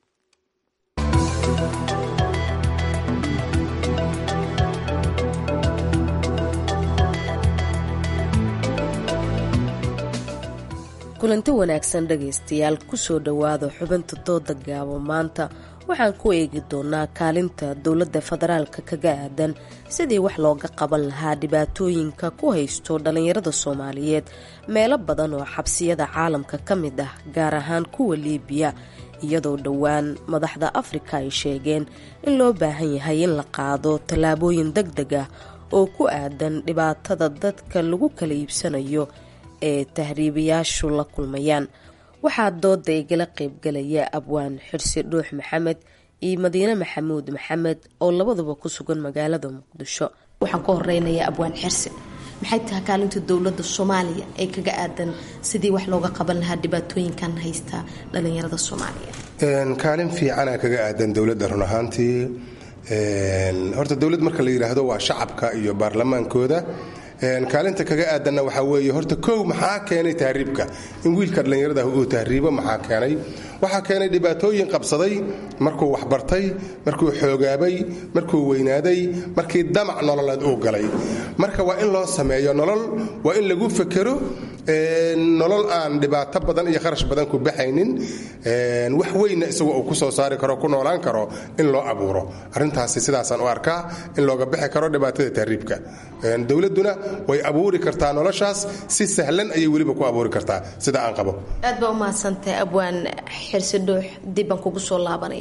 kulanti wanaagsan dhegaystayaal kusoo dhowaada xubinta dooda gaabo maanta waxaan ku eegi doonaa kaalinta dowladda federaalka kaga aadan sidii wax looga qaban lahaa dhibaatooyinka ku haysto dhallinyarada soomaaliyeed meelo badan oo xabsiyada caalamka ka mid ah gaar ahaan kuwa liibiya iyadoo dhowaan madaxda afrika ay sheegeen in loo baahan yahay in la qaado tallaabooyin deg deg ah oo ku aadan dhibaatada dadka lagu kala iibsanayo ee tahriibayaashu la kulmayaan waxaa dooda igala qaybgalaya abwaan xirsi dhuux maxamed iyo madiine maxamuud maxamed oo labaduba ku sugan magaalada muqdisho waxaan ka horeynayaa abwaan xirsi maxay tahay kaalinta dowladda soomaaliya ee kaga aadan sidii wax looga qaban lahaa dhibaatooyinkan haysta dhalinyarada soomaaliya kaalin fiicana kaga aadan dowladda run ahaantii horta dowlad marka la yidhaahdo waa shacabka iyo baarlamaankooda kaalinta kaga aadanna waxaa weeye horta kow maxaa keenay tahriibka in wiilka dhallinyarada uu tahriibo maxaa keenay waxaa keenay dhibaatooyin qabsaday markuu waxbartay markuu xoogaabay markuu weynaaday markii damac nololeed uu galay marka waa in loo sameeyo nolol waa in lagu fekero nolol aan dhibaato badan iyo kharash badan ku baxaynin wax weynna isagu uu ku soo saari karo ku noolaan karo in loo abuuro arintaasi sidaasaan u arkaa in looga bixi karo dhibaatada tahriibka dowladuna way abuuri kartaa noloshaas si sahlan ayay weliba ku abuuri kartaa sida aan qabo aad baa umahadsantahay abwaan xirsi dhuux dibbaan kugu soo laabanaya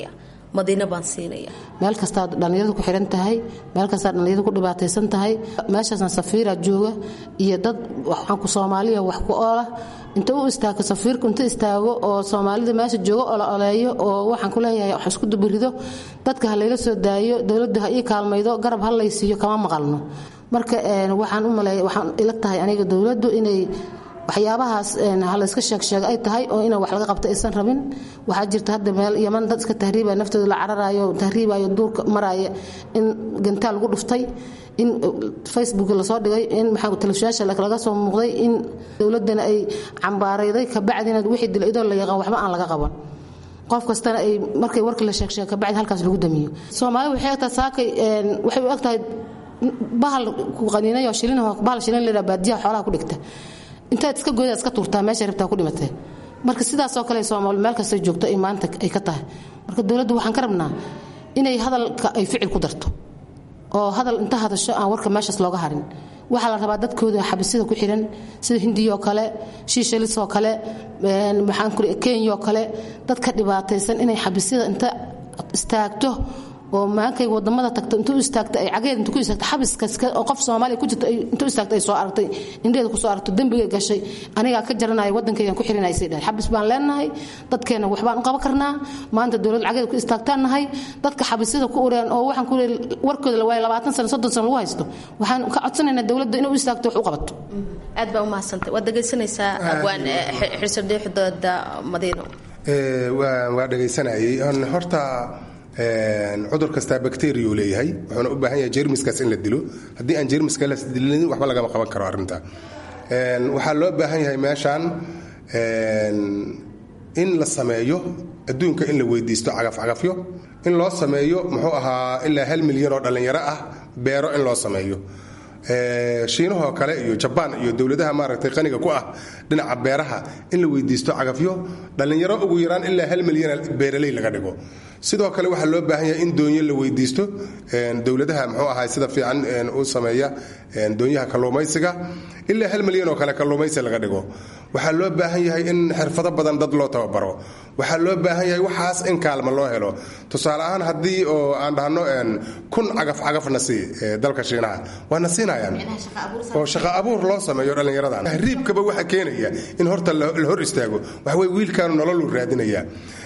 madiina baan siinaya meel kastaad dhallinyaradu ku xihan tahay meel kastaad dhallinyaradu ku dhibaataysan tahay meeshaasna safiira jooga iyo dad waxaanku soomaaliya wax ku oola inta u istaago safiirku inta istaago oo soomaalida meesha jooga oo la oleeyo oo waxaan ku leeyahay wax isku dubirido dadka ha layla soo daayo dowladdu ha ii kaalmaydo garab ha laysiiyo kama maqalno marka waxaan u maleeya waxaan ila tahay aniga dowladdu inay waxyaabahaas halayska sheegsheega ay tahay oo ina wax laga qabto aysan rabin waxaa jirta hadda meel yaman dad iska tahriibaya naftooda la cararayo tahriibayo duurka maraya in gantaal lagu dhuftay in facebook lasoo dhigay in maxaa telefishaasha laga soo muuqday in dowladana ay cambaarayday kabacdina wixii dila idoo la yaqaan waxba aan laga qaban qof kastana ay markay warkii la sheegsheega kabacdi halkaas lagu damiyo soomaali waxay egtahay saakay waxay u egtahay bahal ku qaniinayo shilin bahal shilin leedaha baadiyaha xoolaha ku dhigta intaad iska gooda iska tuurtaa meesha rabtaa ku dhimatee marka sidaasoo kale soomaali meel kasta joogto ay maanta ay ka tahay marka dowladdu waxaan ka rabnaa inay hadalka ay ficil ku darto oo hadal inta hadasho aan warka meeshaas looga harin waxaa la rabaa dadkooda xabisida ku xiran sida hindiyoo kale shiishalisoo kale maxaan ku kenyoo kale dadka dhibaataysan inay xabisida inta istaagto oo maankay wadamada tagto intuu istaagta ay cageed intuu ku istaagta xabiskaas oo qof Soomaaliya ku jirto intuu istaagta ay soo aragtay indheeda ku soo aragto dambiga gashay aniga ka jaranay wadankaygan ku xirinay sidii xabis baan leenahay dadkeena wax baan u qaban karnaa maanta dawlad cageed ku istaagtaan nahay dadka xabisada ku ureen oo waxaan ku warkooda la waayay 20 sano 30 sano lagu haysto waxaan ka codsanaynaa dawladda inuu istaagto wax u qabato aad baa u mahadsantahay waad dhegaysanaysaa abwaan xirsadeexdooda madiino waa dhegaysanayay horta cudur kastaa bakteriya leeyahay wuxuuna u baahan yahay jermiskaas in la dilo haddii aan jermiska la dilin waxba lagama qaban karo arrinta waxaa loo baahan yahay meeshaan in la sameeyo adduunka in la weydiisto cagafcagafyo in loo sameeyo muxuu ahaa ilaa hal milyan oo dhallinyaro ah beero in loo sameeyo shiinahoo kale iyo jabaan iyo dowladaha maaragtay qaniga ku ah dhinaca beeraha in la weydiisto cagafyo dhallinyaro ugu yaraan ilaa hal milyan beeraley laga dhigo sidoo kale waxaa loo baahan yahay in doonyo la weydiisto dowladaha muxuu ahaa sida fiican u sameeya doonyaha kalluumaysiga ilaa hal milyan oo kale kalluumaysi laga dhigo waxaa loo baahan yahay in xirfado badan dad loo tababaro waxaa loo baahan yahay waxaas in kaalma loo helo tusaale ahaan haddii oo aan dhahno kun cagaf cagafna sii dalka shiinaha waana siinayaan oo shaqo abuur loo sameeyo dhallinyaradan tahriibkaba waxa keenaya in horta la hor istaago waxaweye wiilkaanu nololuu raadinaya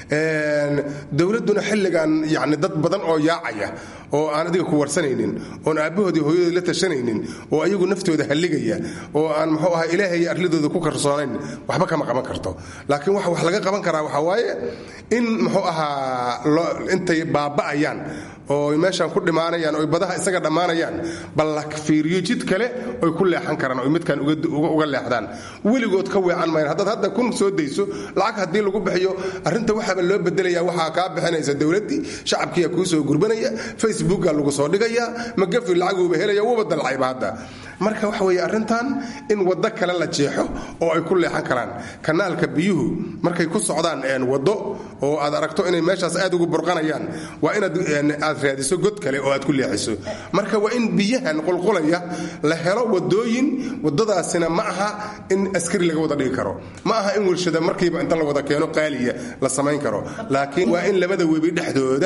dowladduna xilligan yani dad badan oo yaacaya oo aan adiga ku warsanaynin oon aabbahoodii hooyadood la tashanaynin oo ayagu naftooda halligaya oo aan muxuu ahaa ilaahay arladooda ku karsoonayn waxba kama qaban karto laakiin waxa wax laga qaban karaa waxaa waaye in muxuu ahaa intay baaba'ayaan oo meeshaan ku dhimaanayaan oo badaha isaga dhammaanayaan bal la fiiriyo jid kale oy ku leexan karaan oy midkan uga leexdaan weligood ka weecan mayan haddaad hadda kun soo dayso lacag haddii lagu bixiyo arrinta waxaaba loo bedelaya waxaa kaa bixinaysa dowladdii shacabkiiya kuu soo gurbanaya facebooka lagu soo dhigaya magafi lacaguuba helaya wuuba dalcayba hadda marka waxa weeye arrintan in waddo kale la jeexo oo ay ku leexan karaan kanaalka biyuhu markay ku socdaan waddo oo aad aragto inay meeshaas aad ugu burqanayaan waa inaad aad raadiso god kale oo aad ku leexiso marka waa in biyahan qulqulaya la helo wadooyin wadadaasina ma aha in askari laga wada dhigi karo ma aha in warshada markiiba inta la wada keeno qaaliya la samayn karo laakiin waa in labada webi dhexdooda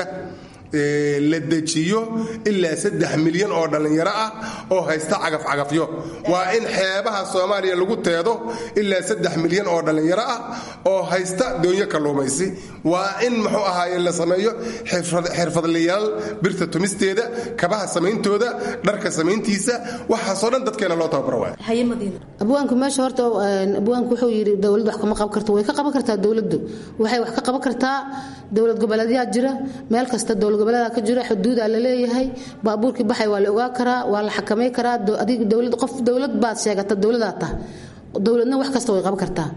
la dejiyo ilaa saddex milyan oo dhallinyaro ah oo haysta cagafcagafyo waa in xeebaha soomaaliya lagu teedo ilaa saddex milyan oo dhallinyaro ah oo haysta doonyo kalluumaysi waa in muxuu ahaaye la sameeyo xirfadlayaal birta tumisteeda kabaha samayntooda dharka samayntiisa waxaasoo dhan dadkeena loo tababaro waay abwaanku meesha horta abwaanku wuxuu yidhi dowladdu wax kama qaban karto way ka qaban kartaa dowladdu waxay wax ka qaban kartaa dowlad goboleedyaa jira meel kasta dowlad goboleedaa ka jira xuduudaa la leeyahay baabuurkii baxay waa la ogaa karaa waa la xakamay karaa adig dowlad qof dowlad baad sheegata dowladaa tah dowladna wax kasta way qaban kartaa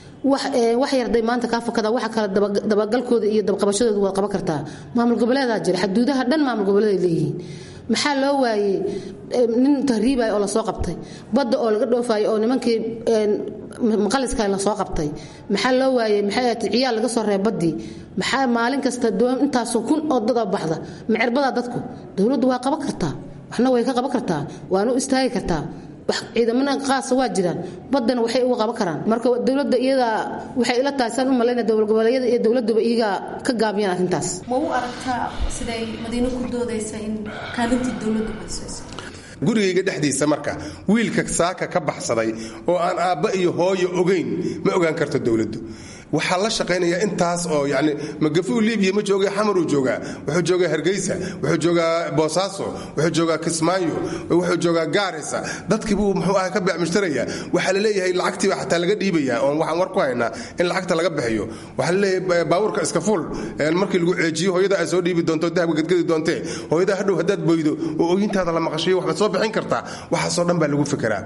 wax yarday maanta kaa fakada waxa kale dabagalkooda iyo dabqabashadooda waad qaban kartaa maamul goboleedaa jira xuduudaha dhan maamul goboleeday leeyihiin maxaa loo waayey nin tahriibay oo lasoo qabtay badda oo laga dhoofayo oo nimankii maqaliska lasoo qabtay maxaa loo waayey maxay ahayd ciyaal laga soo reeb baddii maxaa maalin kasta intaasoo kun oo dada baxda macerbadaa dadku dowladdu waa qaban kartaa waxna way ka qaban kartaa waana u istaagi kartaa wax ciidamada qaasa waa jiraan badana waxay uga qaban karaan marka dowladda iyada waxay ila tahay saan u malayna dowlad goboleedyada iyo dowladuba iyaga ka gaabiyaan arrintaas ma u aragtaa siday madiino ku doodaysa in kaalintii dowladdu baysayso gurigayga dhexdiisa marka wiilka saaka ka baxsaday oo aan aabba iyo hooyo ogayn ma ogaan karto dowladdu waxaa la shaqaynaya intaas oo yani magafuu libiya ma jooga xamaruu joogaa wuxuu joogaa hargeysa wuxuu joogaa boosaaso wuxuu joogaa kismaayo wuxuu joogaa gaarisa dadkiibuu muxuu ah ka beecmushtaraya waxaa la leeyahay lacagtiiba xataa laga dhiibaya oon waxaan war ku haynaa in lacagta laga bixiyo waxaa la leeyahay baabuurka iska fuul markii lagu ceejiyo hooyada ay soo dhiibi doonto dahabka gadgadi doontee hooyada hadhow haddaad boydo oo ooyintaada la maqashiyo waxbaad soo bixin kartaa waxaasoo dhan baa lagu fikiraa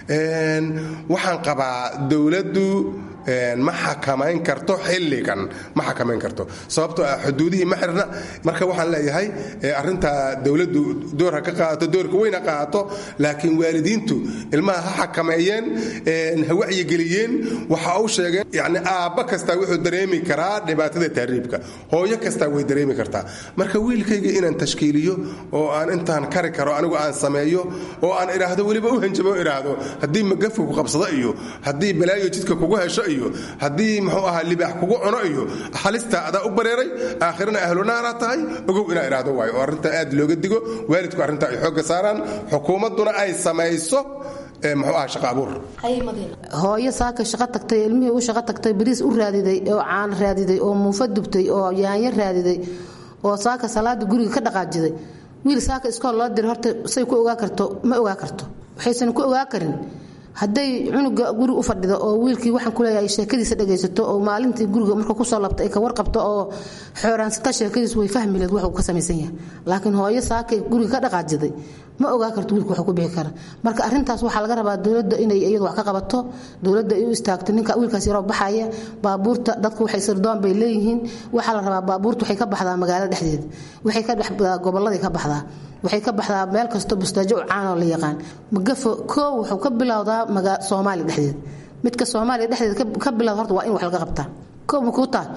waxaan qabaa dowladdu ma xakamayn karto xilligan ma xakamayn karto sababtoo ah xuduudihii ma xirna marka waxaan leeyahay arinta dowladdu door ha ka qaadato doorka weyn ha qaadato laakiin waalidiintu ilmaha ha xakameeyeen ha wacyigeliyeen waxa u sheegeen yani aabba kastaa wuxuu dareemi karaa dhibaatada tahriibka hooyo kastaa way dareemi kartaa marka wiilkayga inaan tashkiiliyo oo aan intaan kari karo anigu aan sameeyo oo aan idhaahdo weliba u hanjabo idhaahdo haddii magafka ku qabsado iyo haddii balaayo jidka kugu hesho iyo haddii muxuu ahaa libaax kugu cuno iyo halista adaa u bareeray aakhirana ahlunaara tahay ogow inaa idhaahdo waayo oo arrinta aad looga digo waalidku arrinta ay xoogga saaraan xukuumadduna ay samayso muxuu aha shaqa abuur hooyo saaka shaqo tagtay ilmihii u shaqo tagtay bariis u raadiday oo caan raadiday oo muufa dubtay oo yaanyo raadiday oo saaka salaada guriga ka dhaqaajiday wiil saaka iskool loo diray horta say ku ogaa karto ma ogaa karto waxaysan ku ogaa karin hadday cunuga guri u fadhido oo wiilkii waxaan kuleeyahay sheekadiisa dhagaysato oo maalintii guriga marka kusoo labta ay ka warqabto oo xooraansata sheekadiisu way fahmi leed wuxuu ka samaysan yahay laakiin hooyo saakay guriga ka dhaqaajiday ma ogaa karto wiilka wuxuu ku bixi kara marka arrintaas waxaa laga rabaa dowladda inay iyadu wax ka qabato dowladda ay u istaagto ninka wiilkaas yaroo baxaya baabuurta dadku waxay sirdoon bay leeyihiin waxaa la rabaa baabuurta waxay ka baxdaa magaalada dhexdeeda waxay ka baxdaa gobolladay ka baxdaa waxay ka baxdaa meel kasto bustaajo u caan oo la yaqaan magafo koo wuxuu ka bilowdaa soomaaliya dhexdeeda midka soomaaliya dhexdeeda ka bilowda horta waa in wax laga qabtaa koo makuu tahay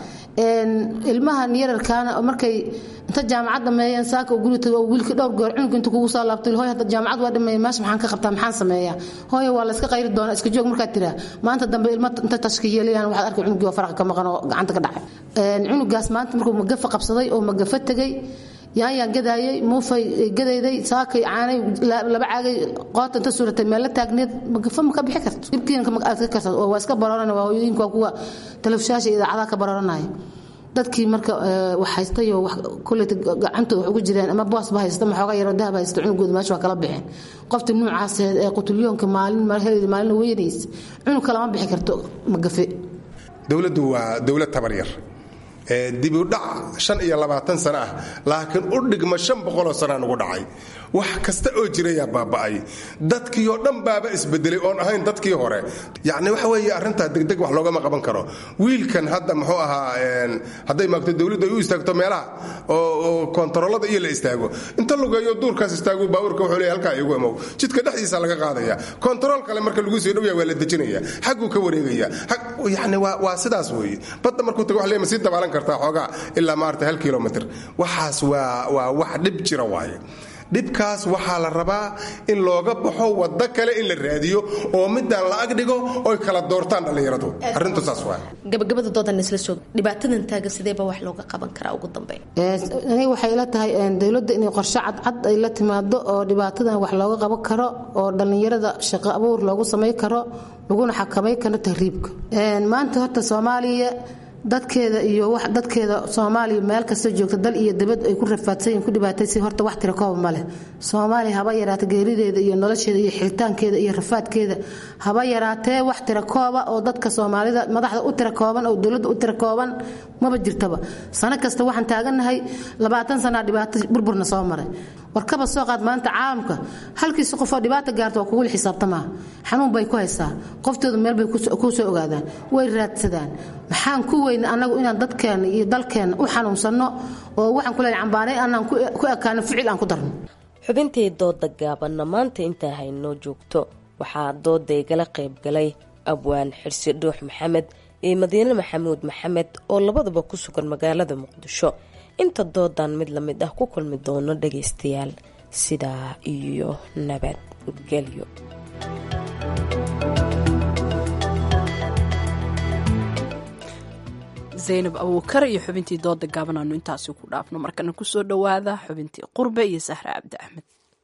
ilmahan yararkaana markay inta jaamacad dhameeyeen saaka uu guri tago wiilka dhowr goor cunug inta kugu soo laabtay hooy hadda jaamacad waa dhameeyay meesha maxaan ka qabtaa maxaan sameeyaa hooyo waa la iska qayri doonaa iska joog markaad tiraa maanta dambe ilma inta tashka yeelayaan waxaad arkay cunugii oo faraqa ka maqan oo gacanta ka dhacay cunugaas maanta markuu magafa qabsaday oo magafa tegay yaanyaan gadaayay muufay gadayday saakay caanay laba caagay qoota inta suuratay meel la taagneed magafa ma ka bixi karto dhibkiina aad ka karto waa iska barooran waa hooyooyinka waa kuwa telefishaasha idaacadaha ka barooranaya dadkii marka wax haystayo kuleyta gacantooda wax ugu jireen ama boosba haysta ma xoogaa yaroo dahab haysta cunugooda meesha waa kala bixeen qoftii nuucaaseed ee qutulyoonka maalin heleeda maalin weynaysa cunug kalama bixi karto magafe dowladdu waa dowlad tabar yar dibudhac shan iyo labaatan sano ah laakiin u dhigma shan boqoloo sanaa nugu dhacay wax kasta oo jirayaa baaba'ay dadkii oo dhan baaba isbedelay oon ahayn dadkii hore yacni waxa weeye arrintaa degdeg wax loogama qaban karo wiilkan hadda muxuu ahaa hadday maagto dowladdu ay u istaagto meelaha oo kontaroolada iyo la istaago inta lugeeyo duurkaas istaagu baabuurka wuxuu leeyahay halkaa igu emow jidka dhexdiisa laga qaadaya kontarool kale marka lagu sii dhowyaa waa la dejinaya xagguu ka wareegaya yacni waa sidaas weeye badda markuu tago wax leema sii dabaalan kartaa xoogaa ilaa maarata hal kilomitr waxaas waa waa wax dhib jira waaye dhibkaas waxaa la rabaa in looga baxo waddo kale in la raadiyo oo midaan la agdhigo oy kala doortaan dhallinyaradu arrintu saas waa gabagabada doodan isla soo dhibaatadan taagan sideeba wax looga qaban karaa ugu dambeyn aniga waxay ila tahay dowladda inay qorshe cadcad ay la timaado oo dhibaatadan wax looga qaban karo oo dhallinyarada shaqo abuur loogu samay karo laguna xakamay karo tahriibka maanta horta soomaaliya dadkeeda iyo dadkeeda soomaaliya meel kasta joogta dal iyo dabad ay ku rafaadsanyiin ku dhibaataysa horta wax tira kooba ma leh soomaaliya haba yaraata geerideeda iyo nolosheeda iyo xiritaankeeda iyo rafaadkeeda haba yaraatee wax tira kooba oo dadka soomaalida madaxda u tira kooban oo dowladda u tira kooban maba jirtaba sano kasta waxaan taagannahay labaatan sanaa dhibaato burburna soo maray warkaba soo qaad maanta caalamka halkiisa qofoo dhibaata gaarta waa kugula xisaabtamaa xanuun bay ku haysaa qoftooda meel bay ku soo ogaadaan way raadsadaan maxaan ku weyna annagu inaan dadkeenna iyo dalkeenna u xanuunsanno oo waxaan ku leeyahay cambaanay annaan ku ekaano ficil aan ku darno xubintii dooda gaabanna maanta intaa haynoo joogto waxaa dooda igala qayb galay abwaan xirsi dhuux maxamed iyo madiine maxamuud maxamed oo labaduba ku sugan magaalada muqdisho inta doodan mid la mid ah ku kulmi doono dhagaystayaal sidaa iyo nabadgelyo zaynab abuukar iyo xubintii dooda gaaban aanu intaasi ku dhaafno markana kusoo dhowaada xubintii qurbe iyo sahre cabdi axmed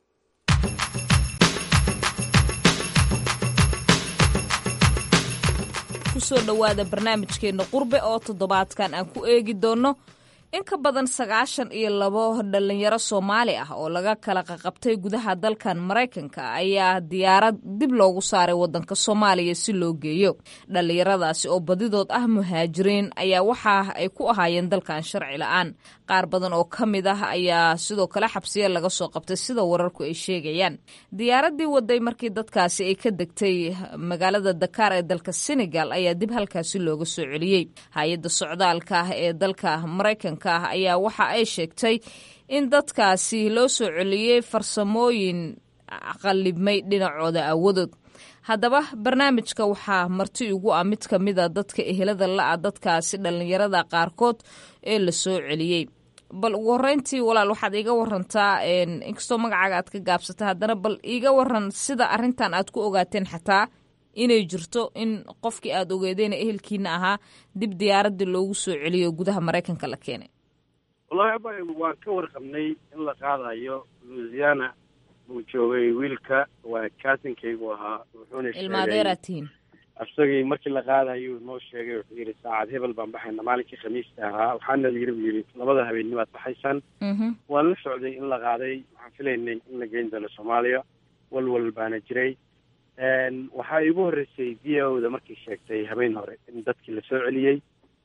kusoo dhowaada barnaamijkeenna qurbe oo toddobaadkan aan ku eegi doonno in ka badan sagaashan iyo labo dhalinyaro soomaali ah oo laga kala qaqabtay gudaha dalkan maraykanka ayaa diyaarad dib loogu saaray wadanka soomaaliya si loo geeyo dhalinyaradaasi oo badidood ah muhaajiriin ayaa waxa ay ku ahaayeen dalkan sharci la-aan qaar badan oo ka mid ah ayaa sidoo kale xabsiya laga soo qabtay sida wararku ay sheegayaan diyaaradii waday markii dadkaasi ay ka degtay magaalada dakaar ee dalka senegal ayaa dib halkaasi looga soo celiyey hay-adda socdaalka ah ee dalka maraykanka ah ayaa waxa ay sheegtay in dadkaasi loo soo celiyey farsamooyin qallibmay dhinacooda aawadood haddaba barnaamijka waxaa marti ugu ah mid ka mida dadka ehelada la-a dadkaasi dhallinyarada qaarkood ee la soo celiyey bal ugu horeyntii walaal waxaad iiga warantaa inkastoo magacaaga aad ka gaabsata haddana bal iiga waran sida arintan aad ku ogaateen xataa inay jirto in qofkii aad ogeedeen ehelkiina ahaa dib diyaaradii loogu soo celiyo gudaha maraykanka la keenay wallahi aba waan ka warqabnay in la qaadayo louisiana buu joogay wiilka waa kaasinkaygu ahaa wuxuuna ilmaadeeraad tihiin isagii markii la qaadayo noo sheegay wuxuu yidhi saacad hebel baan baxayna maalinkii khamiista ahaa waxaana yiri buu yidhi labada habeenimo aad baxaysaan waan la socday in la qaaday waxaan filaynay in la geyn doono soomaaliya walwal baana jiray waxaa iigu horreysay v o da markii sheegtay habeen hore in dadkii la soo celiyey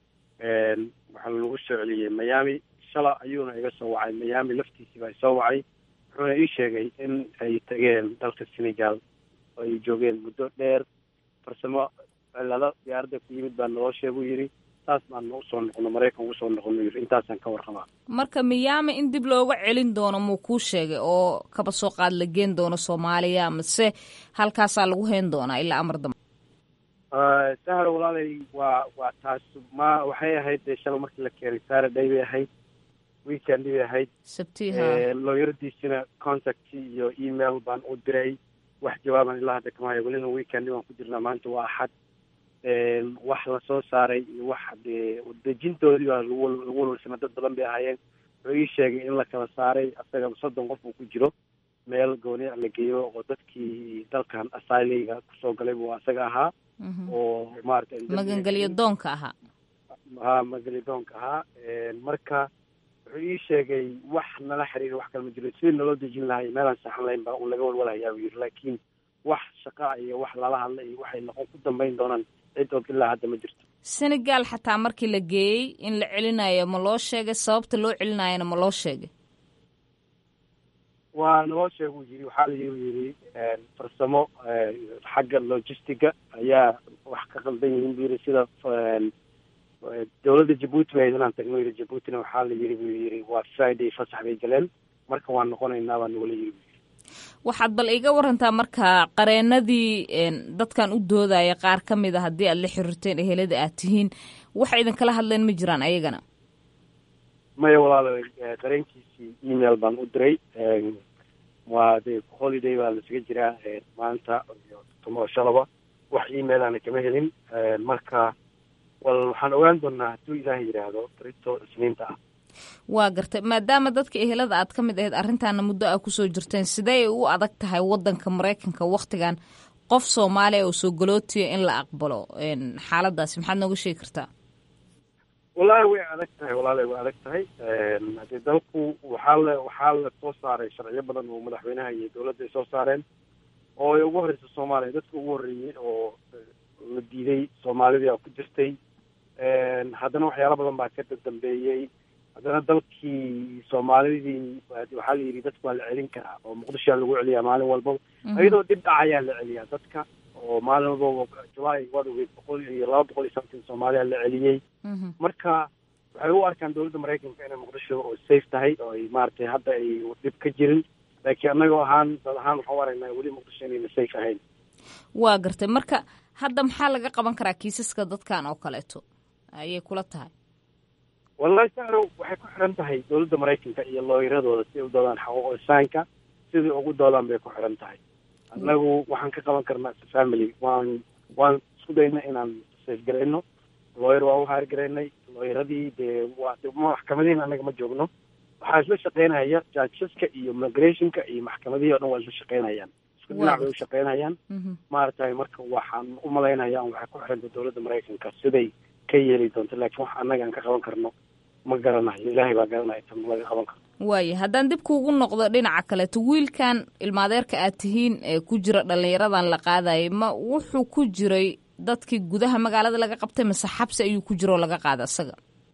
waxaa lagu soo celiyey miami shala ayuuna iga soo wacay miami laftiisii baa isoo wacay wuxuuna ii sheegay in ay tageen dalka senegal oo ay joogeen muddo dheer farsamo cilado diyaaradda ku yimid baa naloo sheeguu yidhi taas baan usoo noqono maraykan ugu soo noqono yidhi intaasaan ka warqabaa marka miyaami in dib looga celin doono muu kuu sheegay oo kaba soo qaad la geen doono soomaaliya mase halkaasaa lagu hayn doonaa ilaa amar dambe sahar walaalay waa waa taas ma waxay ahayd dee shala markii la keenay saturday bay ahayd weekendi bay ahayd sabtiha looyaradiisina contact iyo email baan u diray wax jawaaban ilaa hadda kama hayo welina weekendi baan ku jirnaa maanta waa axad wax lasoo saaray iyo wax dee dejintoodii baa lagu lagu walwalsama dad badan bay ahaayeen wuxuu ii sheegay in la kala saaray asaga soddon qof uu ku jiro meel gooniya la geeyo oo dadkii dalkan asyleyga kusoo galay buu asaga ahaa oo maaragtay magangelyo doonka ahaa ha magangelyo doonka ahaa marka wuxuu ii sheegay wax nala xiriir wax kale ma jiro sidii naloo dejin lahay meelaan saxan lahayn baa un laga walwalahayaa buu yidhi laakiin wax shaqa iyo wax lala hadla iyo waxay noqon ku dambayn doonaan cid og ilaa hadda ma jirto senegal xataa markii la geeyey in la celinayo ma loo sheegay sababta loo celinayana ma loo sheegay waa naloo sheeguu yidhi waxaa la yidhi farsamo xagga logistiga ayaa wax ka qaldan yihiin buu yidhi sida dowladda jabuuti ba inaan tagno yidhi jabuutina waxaa la yidhi buu yidhi waa friday fasax bay galeen marka waan noqonaynaa baa nagula yidhi waxaad bal iga warantaa marka qareenadii dadkan u doodaya qaar ka mid a haddii aad la xiriirteen ehelada aad tihiin waxa idinkala hadleen ma jiraan ayagana maya walaalo qareenkiisii email baan u diray waa de holiday baa lasaga jiraa maanta iyo tumo shalaba wax emailana kama helin marka wal waxaan ogaan doonaa hadduu ilaahay yidhaahdo barito isniinta ah waa gartay maadaama dadka ehelada aad ka mid ahayd arrintaana muddo a kusoo jirteen sidee u adag tahay wadanka maraykanka waktigan qof soomaaliya oo soo galootiya in la aqbalo xaaladaasi maxaad nooga sheegi kartaa wallaahi way adag tahay walaala way adag tahay hadee dalku waxaa la waxaa la soo saaray sharciyo badan oo madaxweynaha iyo dowladda ay soo saareen oo ay ugu horreysa soomaaliya dadka ugu horreeyey oo la diiday soomaalidii ku jirtay haddana waxyaalo badan baa ka dambeeyey haddana dalkii soomaalidii waxaa la yidhi dadka waa la celin karaa oo muqdishoa lagu celiyaa maalin walbaba iyadoo dhib dhacayaa la celiyaa dadka oo maalin walbaba julaay waad ogeyd boqol iyo laba boqol iyo something soomaaliya la celiyey marka waxay u arkaan dowladda maraykanka inay muqdisho oo safe tahay oo ay maaragtay hadda ay dhib ka jirin laakiin annagoo ahaan dad ahaan waxaan u aragnaa weli muqdisho inayna safe ahayn waa gartay marka hadda maxaa laga qaban karaa kiisaska dadkan oo kaleeto ayay kula tahay wallahi saro waxay ku xiran tahay dowladda maraykanka iyo looyaradooda si ay u doodaan xaquuq insaanka sidai ugu doodaan bay ku xiran tahay annagu waxaan ka qaban karnaa family waan waan isku dayna inaan safe garayno lawyer waa u haargaraynay lawyeradii dee waa de maxkamadihiin anaga ma joogno waxaa isla shaqeynaya judgeska iyo migrationka iyo maxkamadihii o dhan waa isla shaqeynayaan isku dhinac bay u shaqeynayaan maaragtay marka waxaan u malaynayaan waxay ku xiranta dowladda maraykanka siday ka yeeli doonto laakiin wax annaga aan ka qaban karno ma garanayo ilaahay baa garanaya tan laga qaban karno waaya haddaan dib kuugu noqdo dhinaca kaleeto wiilkan ilmaadeerka aad tihiin ee ku jira dhallinyaradan la qaadayay ma wuxuu ku jiray dadkii gudaha magaalada laga qabtay mase xabsi ayuu ku jira oo laga qaada isaga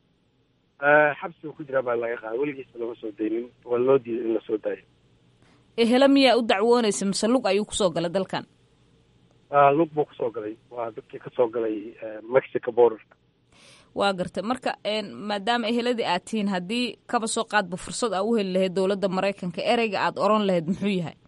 xabsiga ku jira baa laga qaada weligiisba lama soo daynin waa loo diiday in lasoo daayo ehelo miyaa u dacwoonaysa mise lug ayuu kusoo galay dalkan lug buu kusoo galay waa dadkii kasoo galay mexico border waa gartay marka maadaama eheladii aad tihiin haddii kaba soo qaadba fursad aa u heli lahayd dowladda maraykanka ereyga aada oran lahayd muxuu yahay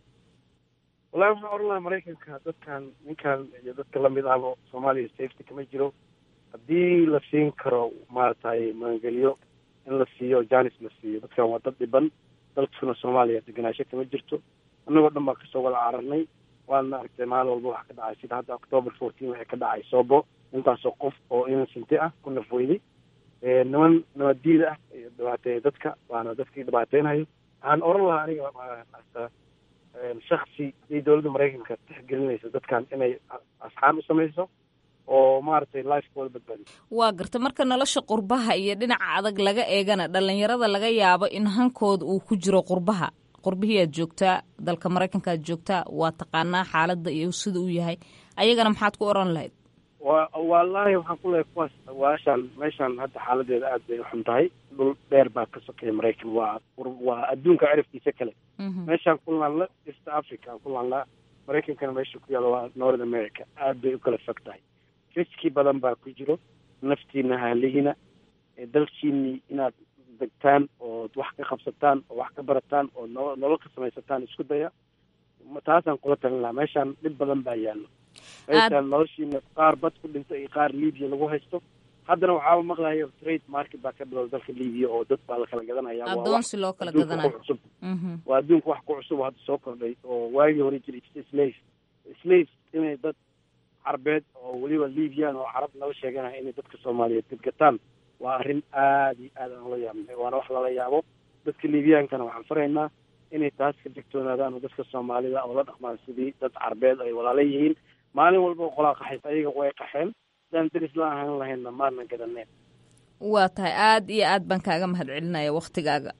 wallahi waxaan oran lahaa maraykanka dadkan ninkan iyo dadka lamid ahba soomaaliya safety kama jiro haddii la siin karo maaragtay maangeliyo in la siiyo janis la siiyo dadkan waa dad dhiban dalkuna soomaaliya deganaasho kama jirto annagoo dhan baa kasoo wada cararnay waana aragtay maalin walba waxa ka dhacay sida hadda october fourteen waxay ka dhacay soobo intaasoo qof oo innocenti ah ku nafweyday niman nabaddiid ah iyo dhibaateeya dadka waana dadkii dhibaateynayo waxaan oran lahaa aniga hasta shaksi haddii dowladda maraykanka tixgelinaysa dadkan inay asxaan u samayso oo maaragtay lifekooda badbaadiso waa garta marka nolosha qurbaha iyo dhinaca adag laga eegana dhalinyarada laga yaabo in hankooda uu ku jiro qurbaha qurbihii aad joogtaa dalka maraykanka aad joogtaa waa taqaanaa xaaladda iyo sida uu yahay ayagana maxaad ku oran lahayd wa wallaahi waxaan ku leehay kuwaas waashaan meeshaan hadda xaaladeeda aad bay uxun tahay dhul dheer baa ka sokeeya maraykan waa waa adduunka cirifkiisa kale meeshaan ku laanla east africa aan ku laanlaa maraykankana meesha ku yaalo waa north america aad bay u kala fog tahay riski badan baa ku jiro naftiina haalihiina dalkiini inaad degtaan oo wax ka qabsataan oo wax ka barataan oo no nolol ka samaysataan isku daya taasaan kula talin lahaa meeshaan dhib badan baa yaallo meeshaan noloshiina qaar bad ku dhinta iyo qaar libiya lagu haysto haddana waxaaba maqlayo trade market baa ka bilowda dalka libiya oo dad baa la kala gadanaya adoonsi loo kala gadanayo cusub waa adduunka wax ku cusub oo hadda soo kordhay oo waagii hore jiray slave slave inay dad carbeed oo weliba libiyan oo carab nala sheeganaya inay dadka soomaaliyeed gadgataan waa arrin aad iyo aad aan ula yaabnay waana wax lala yaabo dadka liibiyaankana waxaan faraynaa inay taas ka digtoonaadaan oo dadka soomaalida oo la dhaqmaan sidii dad carbeed ay walaala yihiin maalin walba oo qolaa qaxaysa ayaga way qaxeen hadaan deris la ahaan lahaynna maadna gadaneen waa tahay aad iyo aad baan kaaga mahad celinaya waktigaaga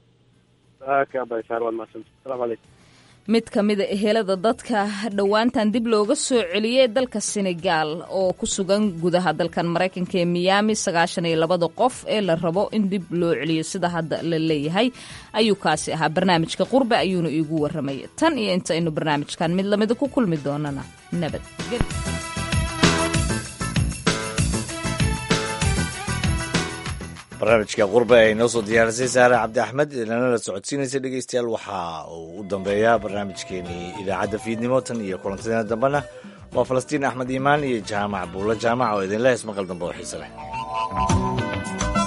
kabasaar waad mahadsanta asalaamu calaykum mid ka mida ehelada dadka dhowaantan dib looga soo celiyey dalka senegaal oo ku sugan gudaha dalkan maraykanka ee miyaami sagaashan iyo labada qof ee la rabo in dib loo celiyo sida hadda la leeyahay ayuu kaasi ahaa barnaamijka qurbe ayuuna iigu warramay tan iyo inta aynu barnaamijkan mid lamida ku kulmi doonana nabad barnaamijka qurbe ay noo soo diyaarisay saare cabdi axmed inana la socodsiinaysa dhegeystayaal waxa uu u dambeeyaa barnaamijkeenii idaacadda fiidnimo tan iyo kulantadeena dambena waa falastiin axmed iimaan iyo jaamac buulo jaamac oo idinla hees maqal dambe oo xiise leh